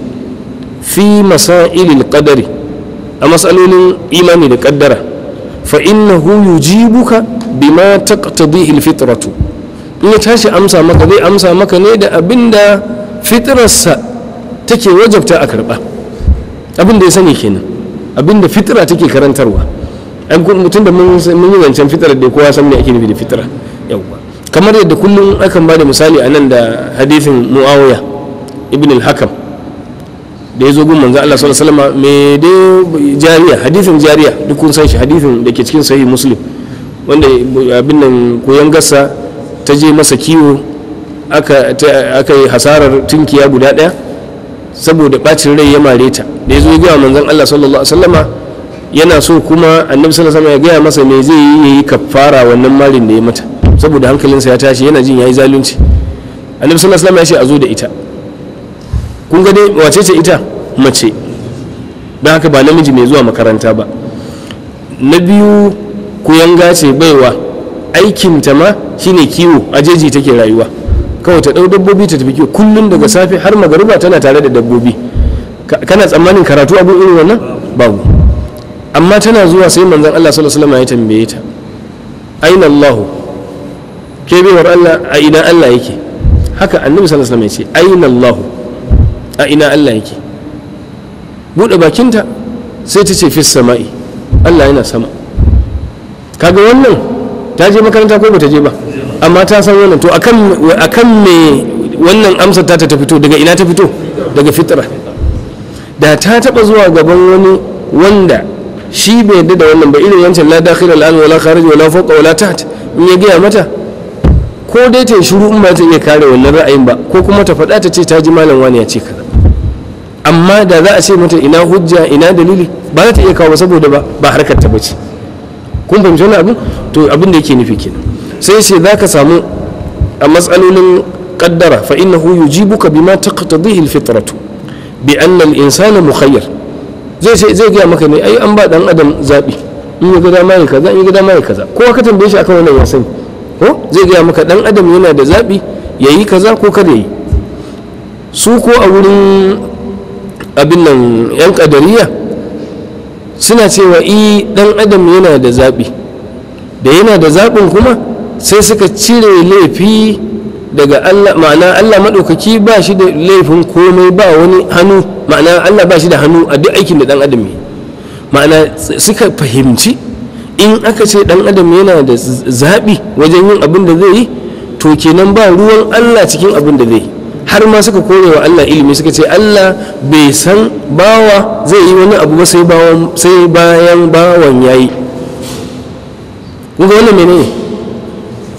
fi masailil qadari a matsalolin imani da kaddara fa innahu yujibuka bima taqtadihi alfitratu in ya tashi amsa maka zai amsa maka ne da abinda fitrarsa take wajabta a karba abinda ya sani kenan abinda fitra take karantarwa an mutum da mun yi zancen fitrar da kowa san me ake nufi da fitra yawwa kamar yadda kullum akan ba da misali a nan da hadithin muawiya ibn al-hakam da ya zo gun manzo Allah sallallahu alaihi wasallam me dai jariya hadithin jariya duk kun san shi hadithin da ke cikin sahih muslim wanda abin nan koyan gassa ta je masa kiwo aka aka yi hasarar tunkiya guda daya saboda bacin rai ya mare ta da ya zo ya gaya manzon Allah sallallahu alaihi wasallama yana so kuma annabi sallallahu alaihi wasallam ya gaya masa me zai yi yayi kafara wannan marin da ya mata saboda hankalinsa ya tashi yana jin yayi zalunci annabi sallallahu alaihi wasallam ya ce a zo da ita kun ga dai wace ce ita mace don haka ba namiji mai zuwa makaranta ba na biyu kuyanga ce baiwa aikinta ma shine kiwo a jeji take rayuwa kawai ta ɗau dabbobi ta tafi kiwo kullum daga safe har magariba tana tare da dabbobi kana tsammanin karatu abu irin wannan babu amma tana zuwa sai manzon Allah sallallahu alaihi wasallam ya tambaye ta aina Allah ke baiwar Allah a ina Allah yake haka annabi sallallahu alaihi wasallam ya ce aina Allah a ina Allah yake buɗe bakinta sai ta ce fis sama'i Allah yana sama kaga wannan ta je makaranta ko bata je ba amma ta san wannan to akan akan me wannan amsar ta ta fito daga ina ta fito daga fitra da ta taba zuwa gaban wani wanda shi bai yadda da wannan ba irin wancan la dakhil al an wala kharij wala fawqa wala taht in ya gaya mata ko dai ta shiru in ba ta iya kare wannan ra'ayin ba ko kuma ta faɗa ta ce ta ji malam wani ya ce kaza amma da za a ce mata ina hujja ina dalili ba za ta iya kawo saboda ba ba harkar ta bace kun fahimci wani abin to abin da yake nufi kenan sai ce za ka samu a matsalolin kaddara fa innahu yujibuka bima taqtadihi alfitratu bi anna al-insana mukhayyar zai ce zai gaya maka ne ai an ba dan adam zabi in ya ga dama ya kaza in ya ga dama ya kaza kowa ka tambaye shi akan wannan ya sani ko zai gaya maka dan adam yana da zabi yayi kaza ko kada yi su ko a wurin abin nan yan kadariya suna cewa i dan adam yana da zaɓi da yana da zaɓin kuma sai suka cire laifi daga Allah ma'ana Allah maɗaukaki ba shi da laifin komai ba wani hannu ma'ana Allah ba shi da hannu a duk aikin da dan adam yi ma'ana suka fahimci in aka ce dan adam yana da zaɓi wajen yin abin da zai yi to kenan ba ruwan Allah cikin abin da zai yi har ma suka kore wa Allah ilimi suka ce Allah bai san bawa zai yi wani abu ba sai bayan bawan ya yi kuga wannan menene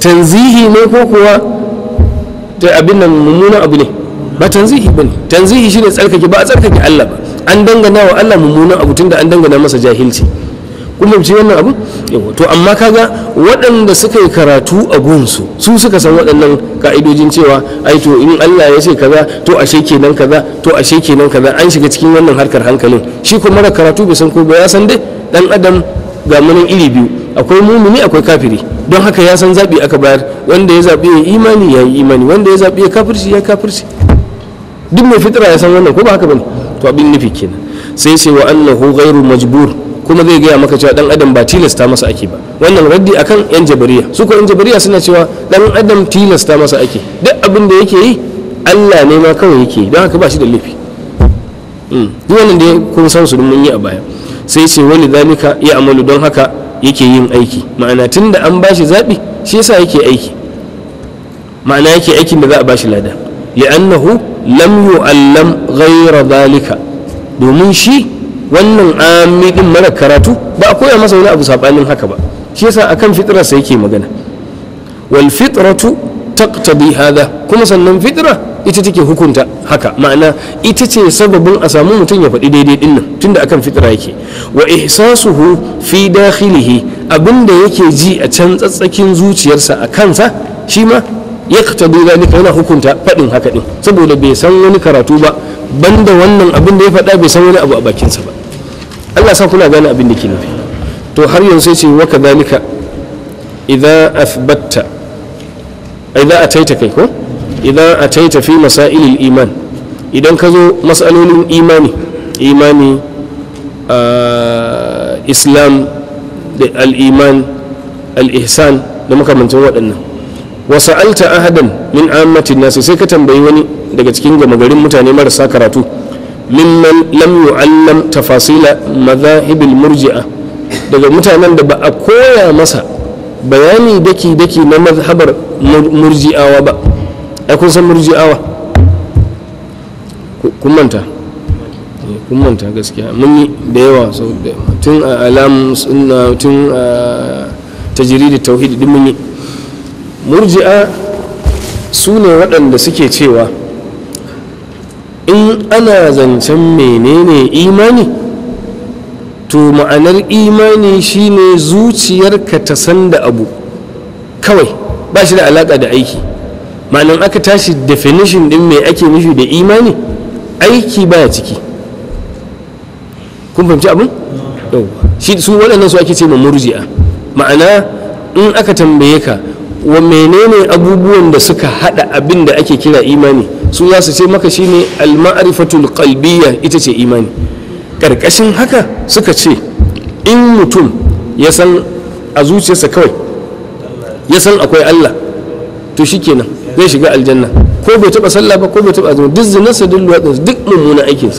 tanzihi ne ko kuwa da abin nan mummunan abu ne ba tanzihi bane tanzihi shine tsarkake ba a tsarkake Allah ba an dangana wa Allah mummunan abu tunda an dangana masa jahilci kuma ci wannan abu yawa to amma kaga waɗanda suka yi karatu a gunsu su suka san waɗannan ka'idojin cewa ai to in Allah ya ce kaza to ashe kenan kaza to ashe kenan kaza an shiga cikin wannan harkar hankalin shi kuma mara karatu bai san ko ba ya san dai dan adam ga munin iri biyu akwai mumini akwai kafiri don haka ya san zabi aka bayar wanda ya zabi ya imani ya yi imani wanda ya zabi ya kafirci ya kafirci duk mai fitra ya san wannan ko ba haka bane to abin nufi kenan sai sai wa annahu ghairu majbur kuma zai gaya maka cewa dan adam ba tilasta masa ake ba wannan raddi akan yan jabariya su ko yan jabariya suna cewa dan adam tilasta masa ake duk abin da yake yi Allah ne ma kawai yake yi don haka ba shi da laifi duk wannan da kun san su mun yi a baya sai ce wani zalika ya amalu don haka yake yin aiki ma'ana tun da an bashi zaɓi shi yasa yake aiki ma'ana yake aikin da za a bashi lada li'annahu lam yu'allam ghayra zalika domin shi wannan ami din mara karatu ba a koya masa wani abu sabanin haka ba shi yasa akan fitrarsa yake magana wal fitratu taqtadi hada kuma sannan fitra ita take hukunta haka ma'ana ita ce sababin a samu mutum ya faɗi daidai din nan tunda akan fitra yake wa ihsasuhu fi dakhilihi abinda yake ji a can tsatsakin zuciyarsa a kansa shi ma yaqtadi zalika yana hukunta faɗin haka din saboda bai san wani karatu ba banda wannan abin da ya faɗa bai san wani abu a bakinsa ba Allah sa kuna gane abin da ke nufi to har yanzu sai ce wa kadhalika idza athbatta idza ataita kai ko idza ataita fi masailil iman idan ka zo masalolin imani imani islam da al-iman al-ihsan da makamantan waɗannan wa sa'alta ahadan min ammatin nasi sai ka tambayi wani daga cikin gama garin mutane marasa karatu mimman lam yu'allam tafasila madhahibil murji'a daga mutanen da ba a koya masa bayani daki daki na mazhabar murji'awa ba ai kun san murji'awa kun manta kun manta gaskiya mun yi da yawa tun a alam tun a tajiridi tauhidi din mun yi murji'a su ne waɗanda suke cewa in ana zancen menene imani to ma'anar imani shine zuciyarka ta san da abu kawai ba shi da alaƙa da aiki ma'anar aka tashi definition din mai ake nufi da imani aiki baya ciki kun fahimci abin? shi su waɗannan su ake ce ma murji'a ma'ana in aka tambaye ka wa menene abubuwan da suka hada abin da ake kira imani su za su ce maka shine al-ma'rifatul qalbiyya ita ce imani karkashin haka suka ce in mutum ya san a zuciyarsa kawai ya san akwai Allah to shikenan zai shiga aljanna ko bai taba sallah ba ko bai taba azumi duk zinarsa duk luwatsinsa duk mummunan aikinsa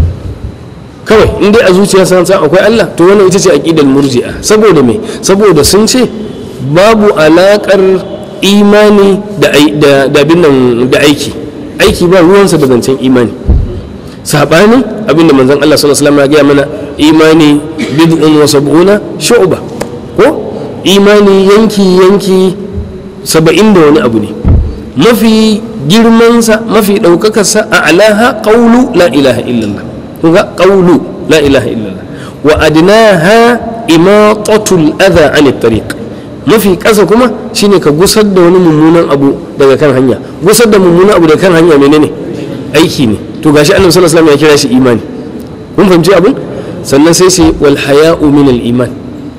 kawai in dai a zuciyarsa san akwai Allah to wannan ita ce aqidar murji'a saboda me saboda sun ce babu alaƙar imani da abin nan da aiki aiki ba ruwansa da zancen imani saɓanin abin da manzon Allah sallallahu alaihi wasallam ya gaya mana imani bid'un wa sab'una shu'ba ko imani yanki yanki saba'in da wani abu ne mafi girmansa mafi ɗaukakarsa a alaha ƙaulu la ilaha illallah kun ga ƙaulu la ilaha illallah wa adnaha imatatul adha anit tariq mafi ƙasa kuma shine ka gusar da wani mummunan abu daga kan hanya gusar da mummunan abu daga kan hanya menene aiki ne to gashi annabi sallallahu alaihi wasallam ya kira shi imani kun fahimci abin sannan sai sai wal haya'u min al iman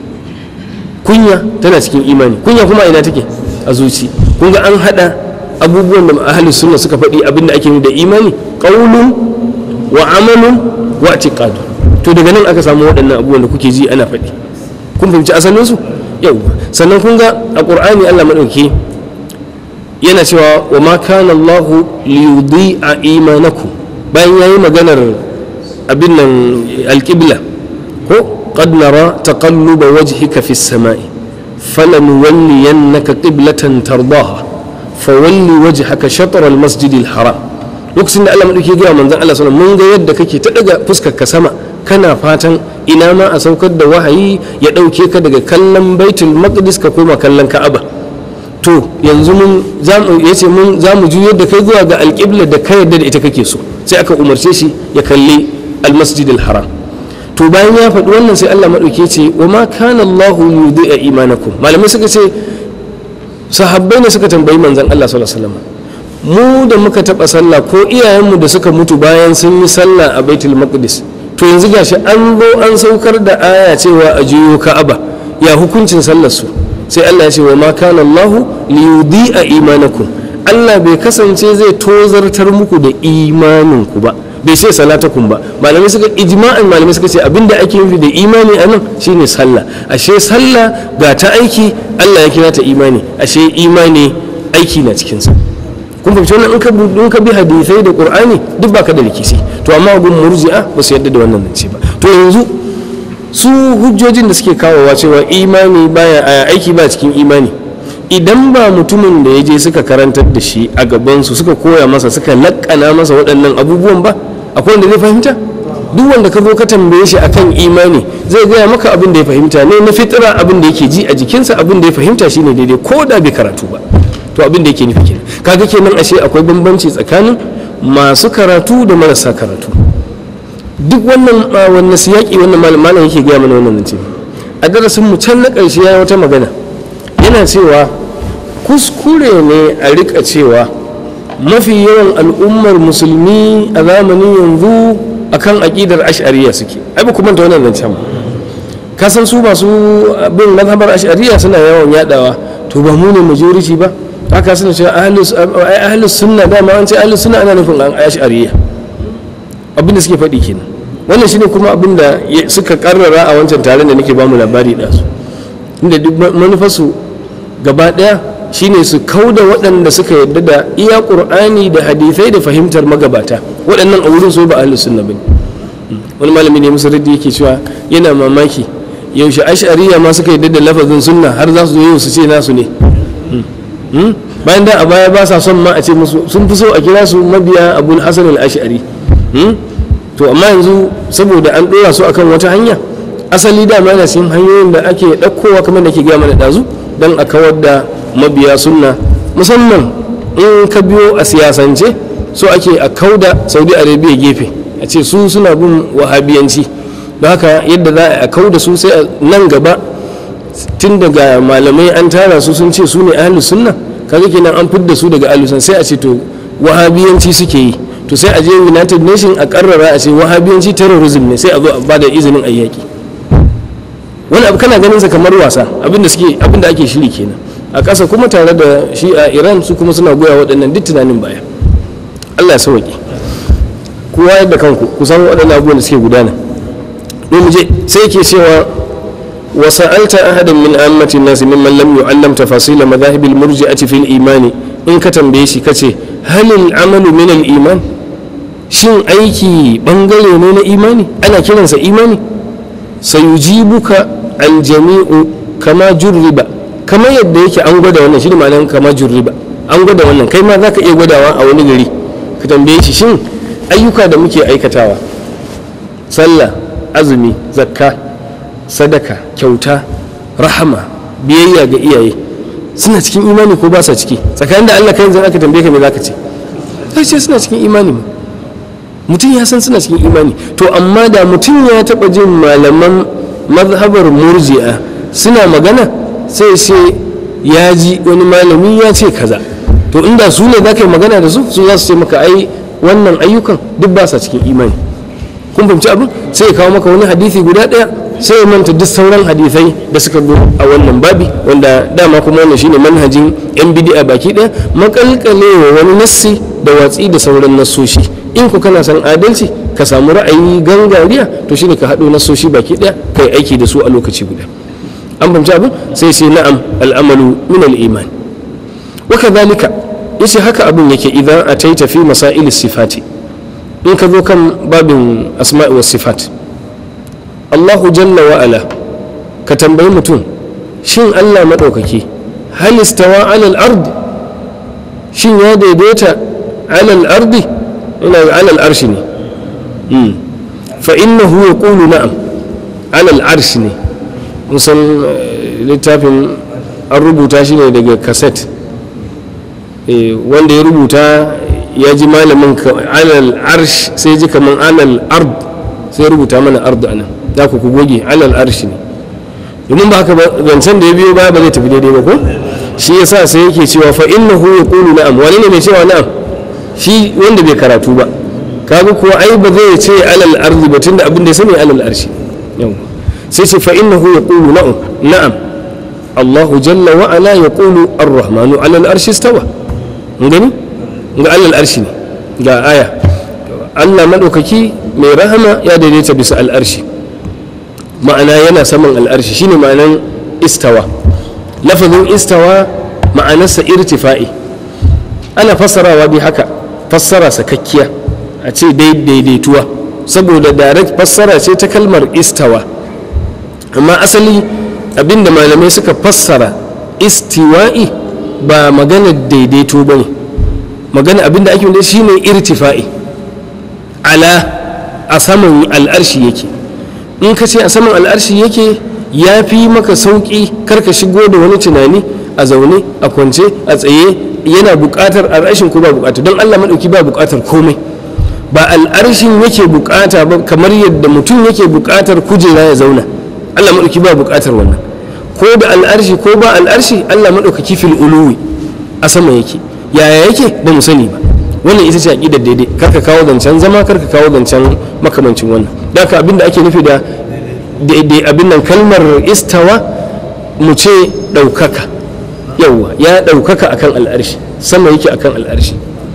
kunya tana cikin imani kunya kuma ina take a zuci kun ga an hada abubuwan da ahli sunna suka faɗi abin da ake da imani qaulun wa amalun wa i'tiqad to daga nan aka samu waɗannan abubuwan da kuke ji ana faɗi kun fahimci asalin su yau sannan kun ga a ƙur'ani allah maɗauki yana cewa wa ma kana allahu liyudi a imanaku bayan ya yi maganar abin nan alƙibla ko qad nara taqalluba wajhika fi samai falanuwalliyannaka qiblatan tardaha fawalli wajhaka shatr al-masjid al-haram lokacin da Allah madauki ga manzon Allah sallallahu mun ga yadda kake ta daga fuskar ka sama kana fatan ina ma a saukar da wahayi ya ɗauke ka daga kallon baitul maqdis ka koma kallon ka'aba to yanzu mun ya ce mun za mu juyar da kai zuwa ga alƙibla da ka yarda da ita kake so sai aka umarce shi ya kalli almasjid haram to bayan ya faɗi wannan sai Allah maɗauke ce wa ma kana Allahu yudhi'a imanakum malamai suka ce sahabbai ne suka tambayi manzon Allah sallallahu alaihi wasallam mu da muka taɓa sallah ko iyayenmu da suka mutu bayan sun yi sallah a baitul maqdis to yanzu gashi an zo an saukar da aya cewa a juyo ka'aba ya hukuncin sallar su sai Allah ya ce wa ma kana Allah li yudhi'a imanakum Allah bai kasance zai tozartar muku da imanin ku ba bai ce salatakum ba malamai suka ijma'an malamai suka ce abinda ake nufi da imani a nan shine sallah ashe sallah ga ta aiki Allah ya kira ta imani ashe imani aiki na cikin sa kun fahimci wannan in ka in ka bi hadisai da qur'ani duk baka da rikici to amma gun murji'a ba su yadda da wannan nan ba to yanzu su hujjojin da suke kawowa cewa imani baya aiki ba cikin imani idan ba mutumin da ya je suka karantar da shi a gabansu suka koya masa suka lakkana masa waɗannan abubuwan ba akwai wanda zai fahimta duk wanda ka zo ka tambaye shi akan imani zai gaya maka abin da ya fahimta ne na fitira abin da yake ji a jikinsa abin da ya fahimta shine daidai ko da bai karatu ba to abin da yake nufi kenan kaga kenan ashe akwai bambanci tsakanin masu karatu da marasa karatu duk wannan wannan siyaki wannan malam yake gaya mana wannan ce a darasin mu can na ƙarshe ya wata magana yana cewa kuskure ne a rika cewa mafi yawan al'ummar musulmi a zamanin yanzu akan aƙidar ash'ariya suke ai ba kuma ta wannan zancen ka san su masu bin mazhabar ash'ariya suna yawan yadawa to ba mu ne majority ba haka suna cewa ahlus sunna dama an ce ahlus sunna ana nufin an ash'ariya abin da suke faɗi kenan wannan shine kuma abin da suka karrara a wancan taron da nake bamu labari da su inda duk manufarsu gaba ɗaya shine su kauda waɗanda suka yadda da iya ƙur'ani da hadithai da fahimtar magabata waɗannan a wurin so ba ahlus sunna bane wani malami ne musu raddi yake cewa yana mamaki yaushe ash'ariya ma suka yadda da lafazin sunna har za su zo yau su ce nasu ne bayan da a baya ba sa son ma a ce musu sun fi so a kira su mabiya abul hasan al-ash'ari to amma yanzu saboda an ɗora su akan wata hanya asali dama yana cikin hanyoyin da ake ɗaukowa kamar da ke gaya mana ɗazu don a kawar da mabiya sunna musamman in ka biyo a siyasance so ake a kauda saudi arabia gefe a ce su suna bin wahabiyanci don haka yadda za a kauda su sai nan gaba tun daga malamai an tara su sun ce su ne ahlus sunna kaga kenan an fidda su daga ahlus sai a ce to wahabiyanci suke yi to sai a je united nation a karrara a ce wahabiyanci terrorism ne sai a zo a bada izinin ayyaki wani abu kana ganin sa kamar wasa abinda suke abinda ake shiri kenan a ƙasa kuma tare da shi a iran su kuma suna goya waɗannan duk tunanin baya allah ya sauƙi kowa yadda kanku ku san waɗannan abubuwan da suke gudana don mu je sai ke cewa وسألت أحدا من أئمة الناس ممن لم يعلم تفاصيل مذاهب المرجئة في الإيمان إن كتم بيشي كتي هل العمل من الإيمان shin aiki bangare ne na imani ana kiransa imani sayujibuka aljami'u kama jurriba kama yadda yake an gwada wannan shi ne ma'anar kama jurriba an gwada wannan kai ma za ka iya gwadawa a wani gari ka tambaye shi shin ayyuka da muke aikatawa sallah azumi zakka sadaka kyauta rahama biyayya ga iyaye suna cikin imani ko ba sa ciki tsakanin da Allah kai yanzu aka tambaye ka me zaka ce kai ce suna cikin imani mu mutum ya san suna cikin imani to amma da mutum ya taba jin malaman mazhabar murji'a suna magana sai sai ya ji wani malami ya ce kaza to inda su ne za ka yi magana da su su za su ce maka ai wannan ayyukan duk ba sa cikin imani kun fahimci abin sai ya kawo maka wani hadisi guda ɗaya sai ya manta duk sauran hadisai da suka zo a wannan babi wanda dama kuma wannan shine manhajin yan bidi'a baki ɗaya makalkalewa wani nassi da watsi da sauran nassoshi in ku kana san adalci ka samu ra'ayi gangariya to shine ka haɗo nassoshi baki ɗaya kai aiki da su a lokaci guda an fahimci abin sai sai na'am al'amalu min al-iman wa kadhalika yace haka abin yake idan ataita fi masail sifati in ka zo kan babin asma'i was sifat Allahu jalla wa ala ka tambayi mutum shin Allah maɗaukaki hal istawa alal ard shin ya daidaita alal ardi ina ga alal arshi ne fa innahu yaqulu na'am alal arshi ne musan littafin an rubuta shi ne daga kaset wanda ya rubuta ya ji malamin alal arsh sai ji kaman alal ard sai rubuta mana ard anan za ku ku goge alal arsh ne domin ba haka zancen da ya biyo baya ba zai tafi daidai ba ko shi yasa sai yake cewa fa innahu yaqulu na'am wani ne mai cewa na'am shi wanda bai karatu ba kaga kuwa ai ba zai ce alal ardi ba tunda abin da ya sani alal arshi yau sai ce fa innahu yaqulu na'am na'am Allahu jalla wa ala yaqulu ar-rahmanu alal arshi istawa gani ga alal arshi ne ga aya Allah madaukaki mai rahama ya daidaita bisa al'arshi ma'ana yana saman al'arshi shine ma'anan istawa lafazin istawa ma'anarsa irtifa'i ana fassarawa bi haka fassara sakakkiya a ce daidaituwa saboda direct fassara ce ta kalmar istawa amma asali abinda malamai suka fassara istiwa'i ba magana daidaito ba ne magana abinda ake wanda shine irtifa'i ala a saman al'arshi yake in ka ce a saman al'arshi yake ya fi maka sauƙi karka shigo da wani tunani a zaune a kwance a tsaye yana buƙatar al'arshin ko ba buƙata don allah maɗauki ba buƙatar komai ba al'arshin yake buƙata ba kamar yadda mutum yake buƙatar kujera ya zauna allah maɗauki ba buƙatar wannan ko da al'arshi ko ba al'arshi allah maɗaukaki fil uluwi a sama yake yaya yake ba mu sani ba wannan ita ce aƙidar daidai karka kawo zancen zama karka kawo zancen makamancin wannan da haka abin da ake nufi da daidai abin nan kalmar istawa mu ce ɗaukaka yawwa ya ɗaukaka akan al'arshi sama yake akan al'arshi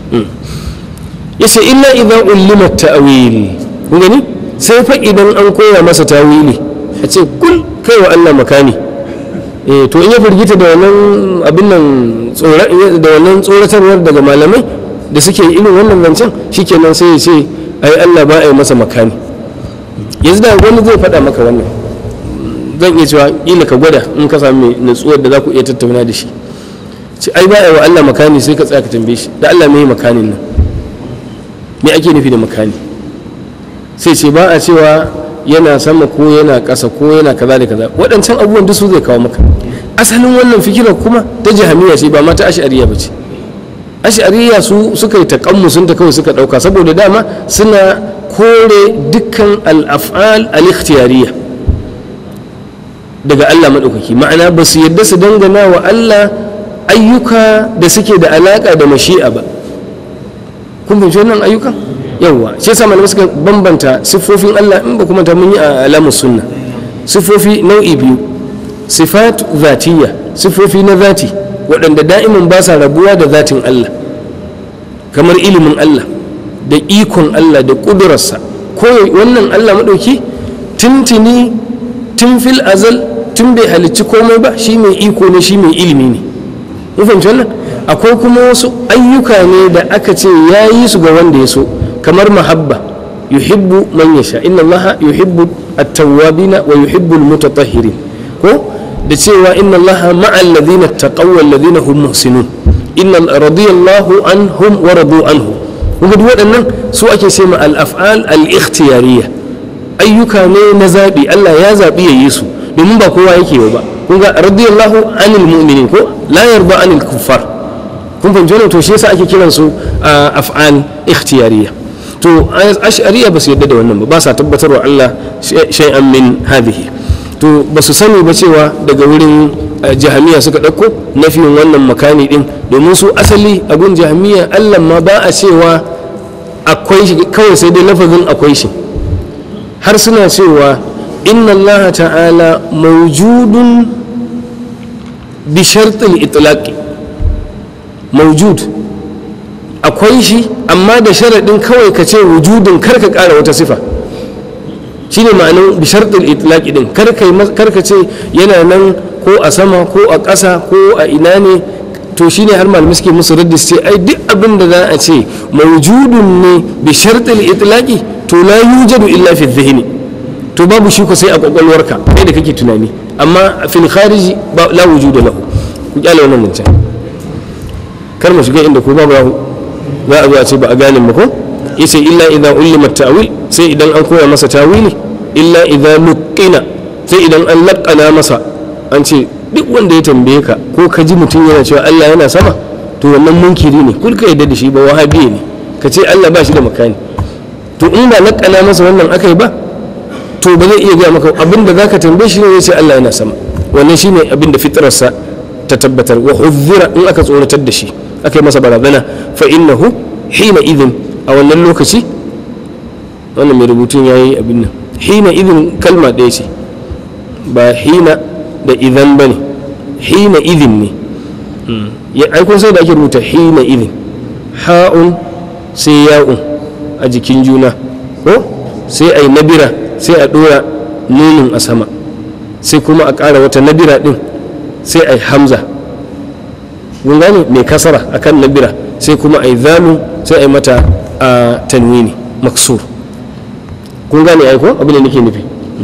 yace illa idan ulima ta'wil kun gani sai fa idan an koya masa tawili a ce kul kai wa Allah makani eh to in ya firgita da wannan abin nan da wannan tsoratarwar daga malamai da suke irin wannan zancen shikenan sai ya ce ai Allah ba a yi masa makani yanzu da wani zai faɗa maka wannan zan iya cewa ƙila ka gwada in ka sami natsuwar da za ku iya tattauna da shi ce ai ba a yi wa Allah makani sai ka tsaya ka tambaye shi da Allah mai makanin nan me ake nufi da makani sai ce ba a cewa yana sama ko yana ƙasa ko yana kaza da kaza waɗancan abubuwan duk su zai kawo maka asalin wannan fikirar kuma ta jahamiya ce ba ma ta ash'ariya ba ce ash'ariya su suka yi taƙammu sun ta kawai suka ɗauka saboda dama suna kore dukkan al'af'al al-ikhtiyariya daga Allah maɗaukaki ma'ana ba su yadda su dangana wa Allah ayyuka da suke da alaƙa da mashi'a ba kun fahimci wannan ayyukan yawwa shi yasa malamai suka bambanta siffofin Allah in ba kuma ta mun yi a alamus sunna siffofi nau'i biyu sifat zatiyya siffofi na zati waɗanda da'imin ba sa rabuwa da zatin Allah kamar ilimin Allah da ikon Allah da ƙudurarsa ko wannan Allah maɗauki tuntuni tun fil azal tun bai halicci komai ba shi mai iko ne shi mai ilimi ne mun fahimci wannan akwai kuma wasu ayyuka ne da aka ce ya yi su ga wanda ya so kamar mahabba yuhibbu man yasha inna allaha yuhibbu at-tawwabina wa yuhibbu al-mutatahhirin ko da cewa inna allaha ma'a alladhina taqaw wal ladhina hum muhsinun inna radiyallahu anhum wa radu anhu kuma duk waɗannan su ake ce ma al-af'al al-ikhtiyariyya ayyuka ne na zabi Allah ya zabi ya yi su domin ba kowa yake ba kun ga radiyallahu anil mu'minin ko la yarda anil kuffar kun fahimci wannan to shi yasa ake kiran su af'al ikhtiyariyya to ash'ariyya ba su yadda da wannan ba ba sa tabbatarwa Allah shay'an min hadhihi to ba su sani ba cewa daga wurin jahamiya suka ɗauko nafiyin wannan makani din domin su asali a gun jahamiya Allah ma ba a cewa akwai shi kawai sai dai lafazin akwai shi har suna cewa inna Allah ta'ala mawjudun bi shartil itlaqi mawjud akwai shi amma da sharaɗin kawai ka ce wujudin kar ka ƙara wata sifa shine ma'anin bi shartil itlaqi din kar ka ce yana nan ko a sama ko a ƙasa ko a ina ne to shine har malamai suke musu raddi ce ai duk abin da za a ce mawjudun ne bi shartil itlaqi to la yujadu illa fi dhihni to babu shi ko sai a kwakwalwarka kai da kake tunani amma fil khariji la wujuda lahu ku kyale wannan mutum kar mu shiga inda ko babu za a zo a ce ba a gane mu ko yace illa idza ulima ta'wil sai idan an koya masa tawili illa idza luqina sai idan an laqana masa an ce duk wanda ya tambaye ka ko ka ji mutum yana cewa Allah yana sama to wannan munkiri ne kul ka yadda da shi ba wahabi ne ka ce Allah ba shi da makani to in ba nakana masa wannan aka yi ba to ba zai iya gaya maka abin da zaka tambaye shi ne zai ce Allah yana sama wannan shine abin da fitrarsa ta tabbatar wa hudhira in aka tsoratar da shi aka yi masa barazana fa innahu hina idin a wannan lokaci wannan mai rubutun yayi abin nan hina idin kalma ɗaya ce ba hina da idan ba ne hina idin ne ya aikun sai da ake rubuta hina idin ha'un sai ya'un a jikin juna ko sai a yi nabira sai a ɗora nunin a sama sai kuma a ƙara wata nabira ɗin sai a yi hamza kun gane mai kasara a kan nabira sai kuma a yi zalu sai a yi mata a tanwini maksur kun gane aiko abin da nake nufi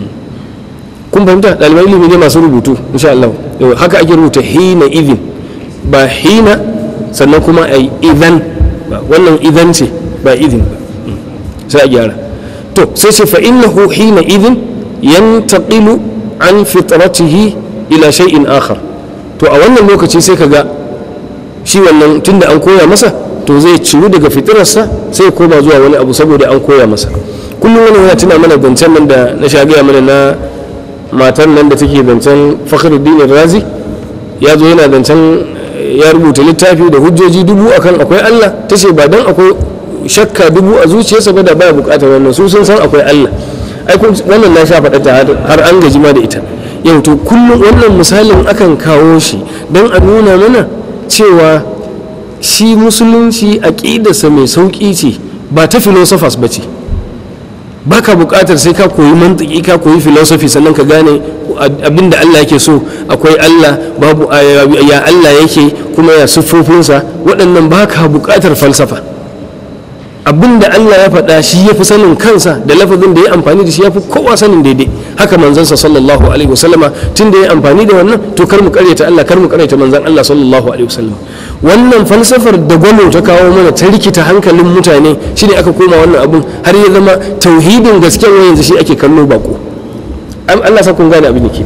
kun fahimta ɗaliban ilimi ne masu rubutu insha Allah haka ake rubuta hina idin ba hina sannan kuma a yi idan wannan idan ce ba idin ba sai a gyara to sai ce fa'innahu hina idin yantaqilu an fitratihi ila shay'in akhar to a wannan lokaci sai ka ga shi wannan tunda an koya masa to zai ciru daga fitirarsa sai ya koma zuwa wani abu saboda an koya masa kullum wani yana tuna mana zancen nan da na sha gaya mana na matan nan da take zancen fakhruddin razi ya zo yana zancen ya rubuta littafi da hujjoji dubu akan akwai Allah ta ce ba dan akwai shakka dubu a zuciyarsa ba da baya bukatar wannan su sun san akwai Allah ai wannan na sha faɗa ta har an gaji ma da ita yau to kullum wannan misalin akan kawo shi don a nuna mana cewa shi musulunci aƙidarsa mai sauƙi ce ba ta philosophers ba ce ba ka buƙatar sai ka koyi mantiki ka koyi philosophy sannan ka gane abinda Allah yake so akwai Allah babu ya Allah yake kuma ya siffofinsa waɗannan ba ka buƙatar falsafa abinda Allah ya faɗa shi ya fi sanin kansa da lafazin da ya amfani da shi ya fi kowa sanin daidai haka manzansa sallallahu alaihi wasallama tun da ya amfani da wannan to kar mu karyata Allah kar mu karyata manzan Allah sallallahu alaihi wasallama wannan falsafar da gwamnati ta kawo mana ta rikita hankalin mutane shine aka koma wannan abun har ya zama tauhidin gaskiya yanzu shi ake kallo bako Allah sa kun gane abin da ke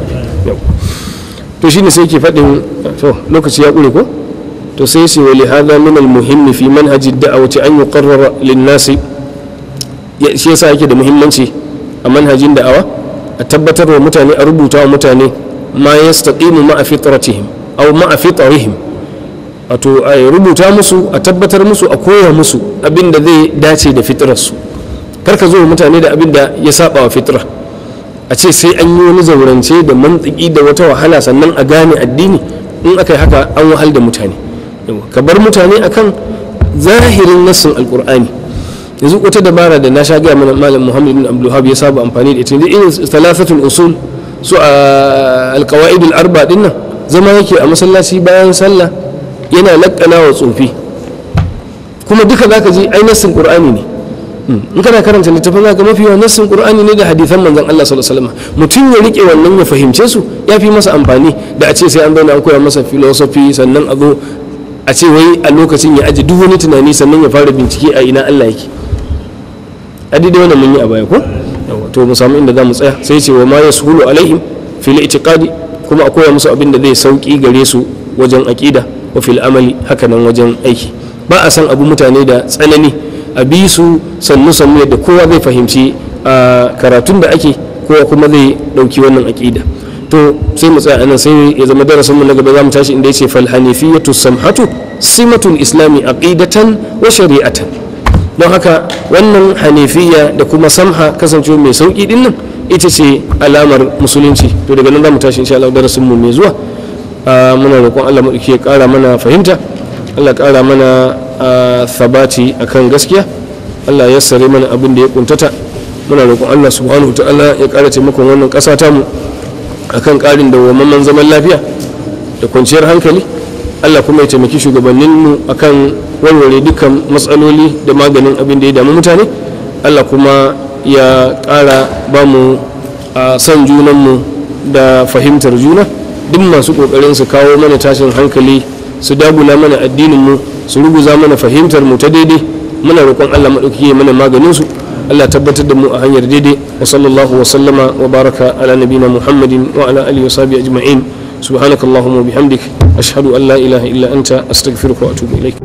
to shine sai ke faɗin to lokaci ya ƙure ko to sai sai wali hada min almuhimmi fi manhaji da'awati an yuqarrara lin-nasi shi yasa yake da muhimmanci a manhajin da'awa a tabbatar wa mutane a rubuta wa mutane ma yastaqimu ma'a fitratihim aw ma'a fitrihim wato a rubuta musu a tabbatar musu a koya musu abin da zai dace da fitrarsu kar ka zo wa mutane da abin da ya saba wa fitra a ce sai an yi wani zaurance da mantiki da wata wahala sannan a gane addini in aka yi haka an wahal da mutane ka bar mutane akan zahirin nassin alkur'ani yanzu wata dabara da na sha gaya mana malam muhammad bin abdulhab ya saba amfani da ita irin thalathatul usul su a alqawaid arba din nan zama yake a masallaci bayan sallah yana lakkana wa tsofi kuma duka zaka ji ai nassin qur'ani ne in kana karanta littafin zaka mafi yawan nassin qur'ani ne da hadisan manzon Allah sallallahu alaihi wasallam mutum ya rike wannan ya fahimce su ya fi masa amfani da a ce sai an zauna an koya masa philosophy sannan a zo a ce wai a lokacin ya aji duk wani tunani sannan ya fara bincike a ina Allah yake a daidai wannan mun yi a baya ko to mu samu inda za mu tsaya sai ce wa ma yashulu alaihim fil itiqadi kuma a koya musu abin da zai sauki gare su wajen aqida wa fil amali haka nan wajen aiki ba a san abu mutane da tsanani a bi su sannu sannu yadda kowa zai fahimci a karatun da ake kowa kuma zai dauki wannan aqida to sai mu tsaya anan sai ya zama darasin mu na gaba zamu tashi inda yace fal hanifiyatu samhatu simatul islami aqidatan wa shari'atan don haka wannan hanifiya da kuma samha kasancewa mai sauki din nan ita ce alamar musulunci to daga nan zamu tashi insha Allah darasin mu mai zuwa muna roƙon Allah mu ya ƙara mana fahimta Allah ƙara mana sabati akan gaskiya Allah ya sare mana abin da ya kuntata muna roƙon Allah subhanahu wa ta'ala ya ƙara taimakon wannan ƙasa ta mu akan karin dawwammamen zaman lafiya da kwanciyar hankali allah kuma ya taimaki shugabanninmu akan warware dukkan matsaloli da maganin abin da ya damu mutane allah kuma ya ƙara ba mu a son junanmu da fahimtar juna duk masu ƙoƙarin su kawo mana tashin hankali su dagula mana addininmu su ruguza mana fahimtar mu ta daidai muna roƙon allah maɗauki mana maganinsu Allah tabbatar da mu a hanyar daidai wa sallallahu wa sallama wa baraka ala nabina Muhammadin wa ala alihi wa sahbihi ajma'in subhanakallahumma wa bihamdik ashhadu an la ilaha illa anta astaghfiruka wa atubu ilaik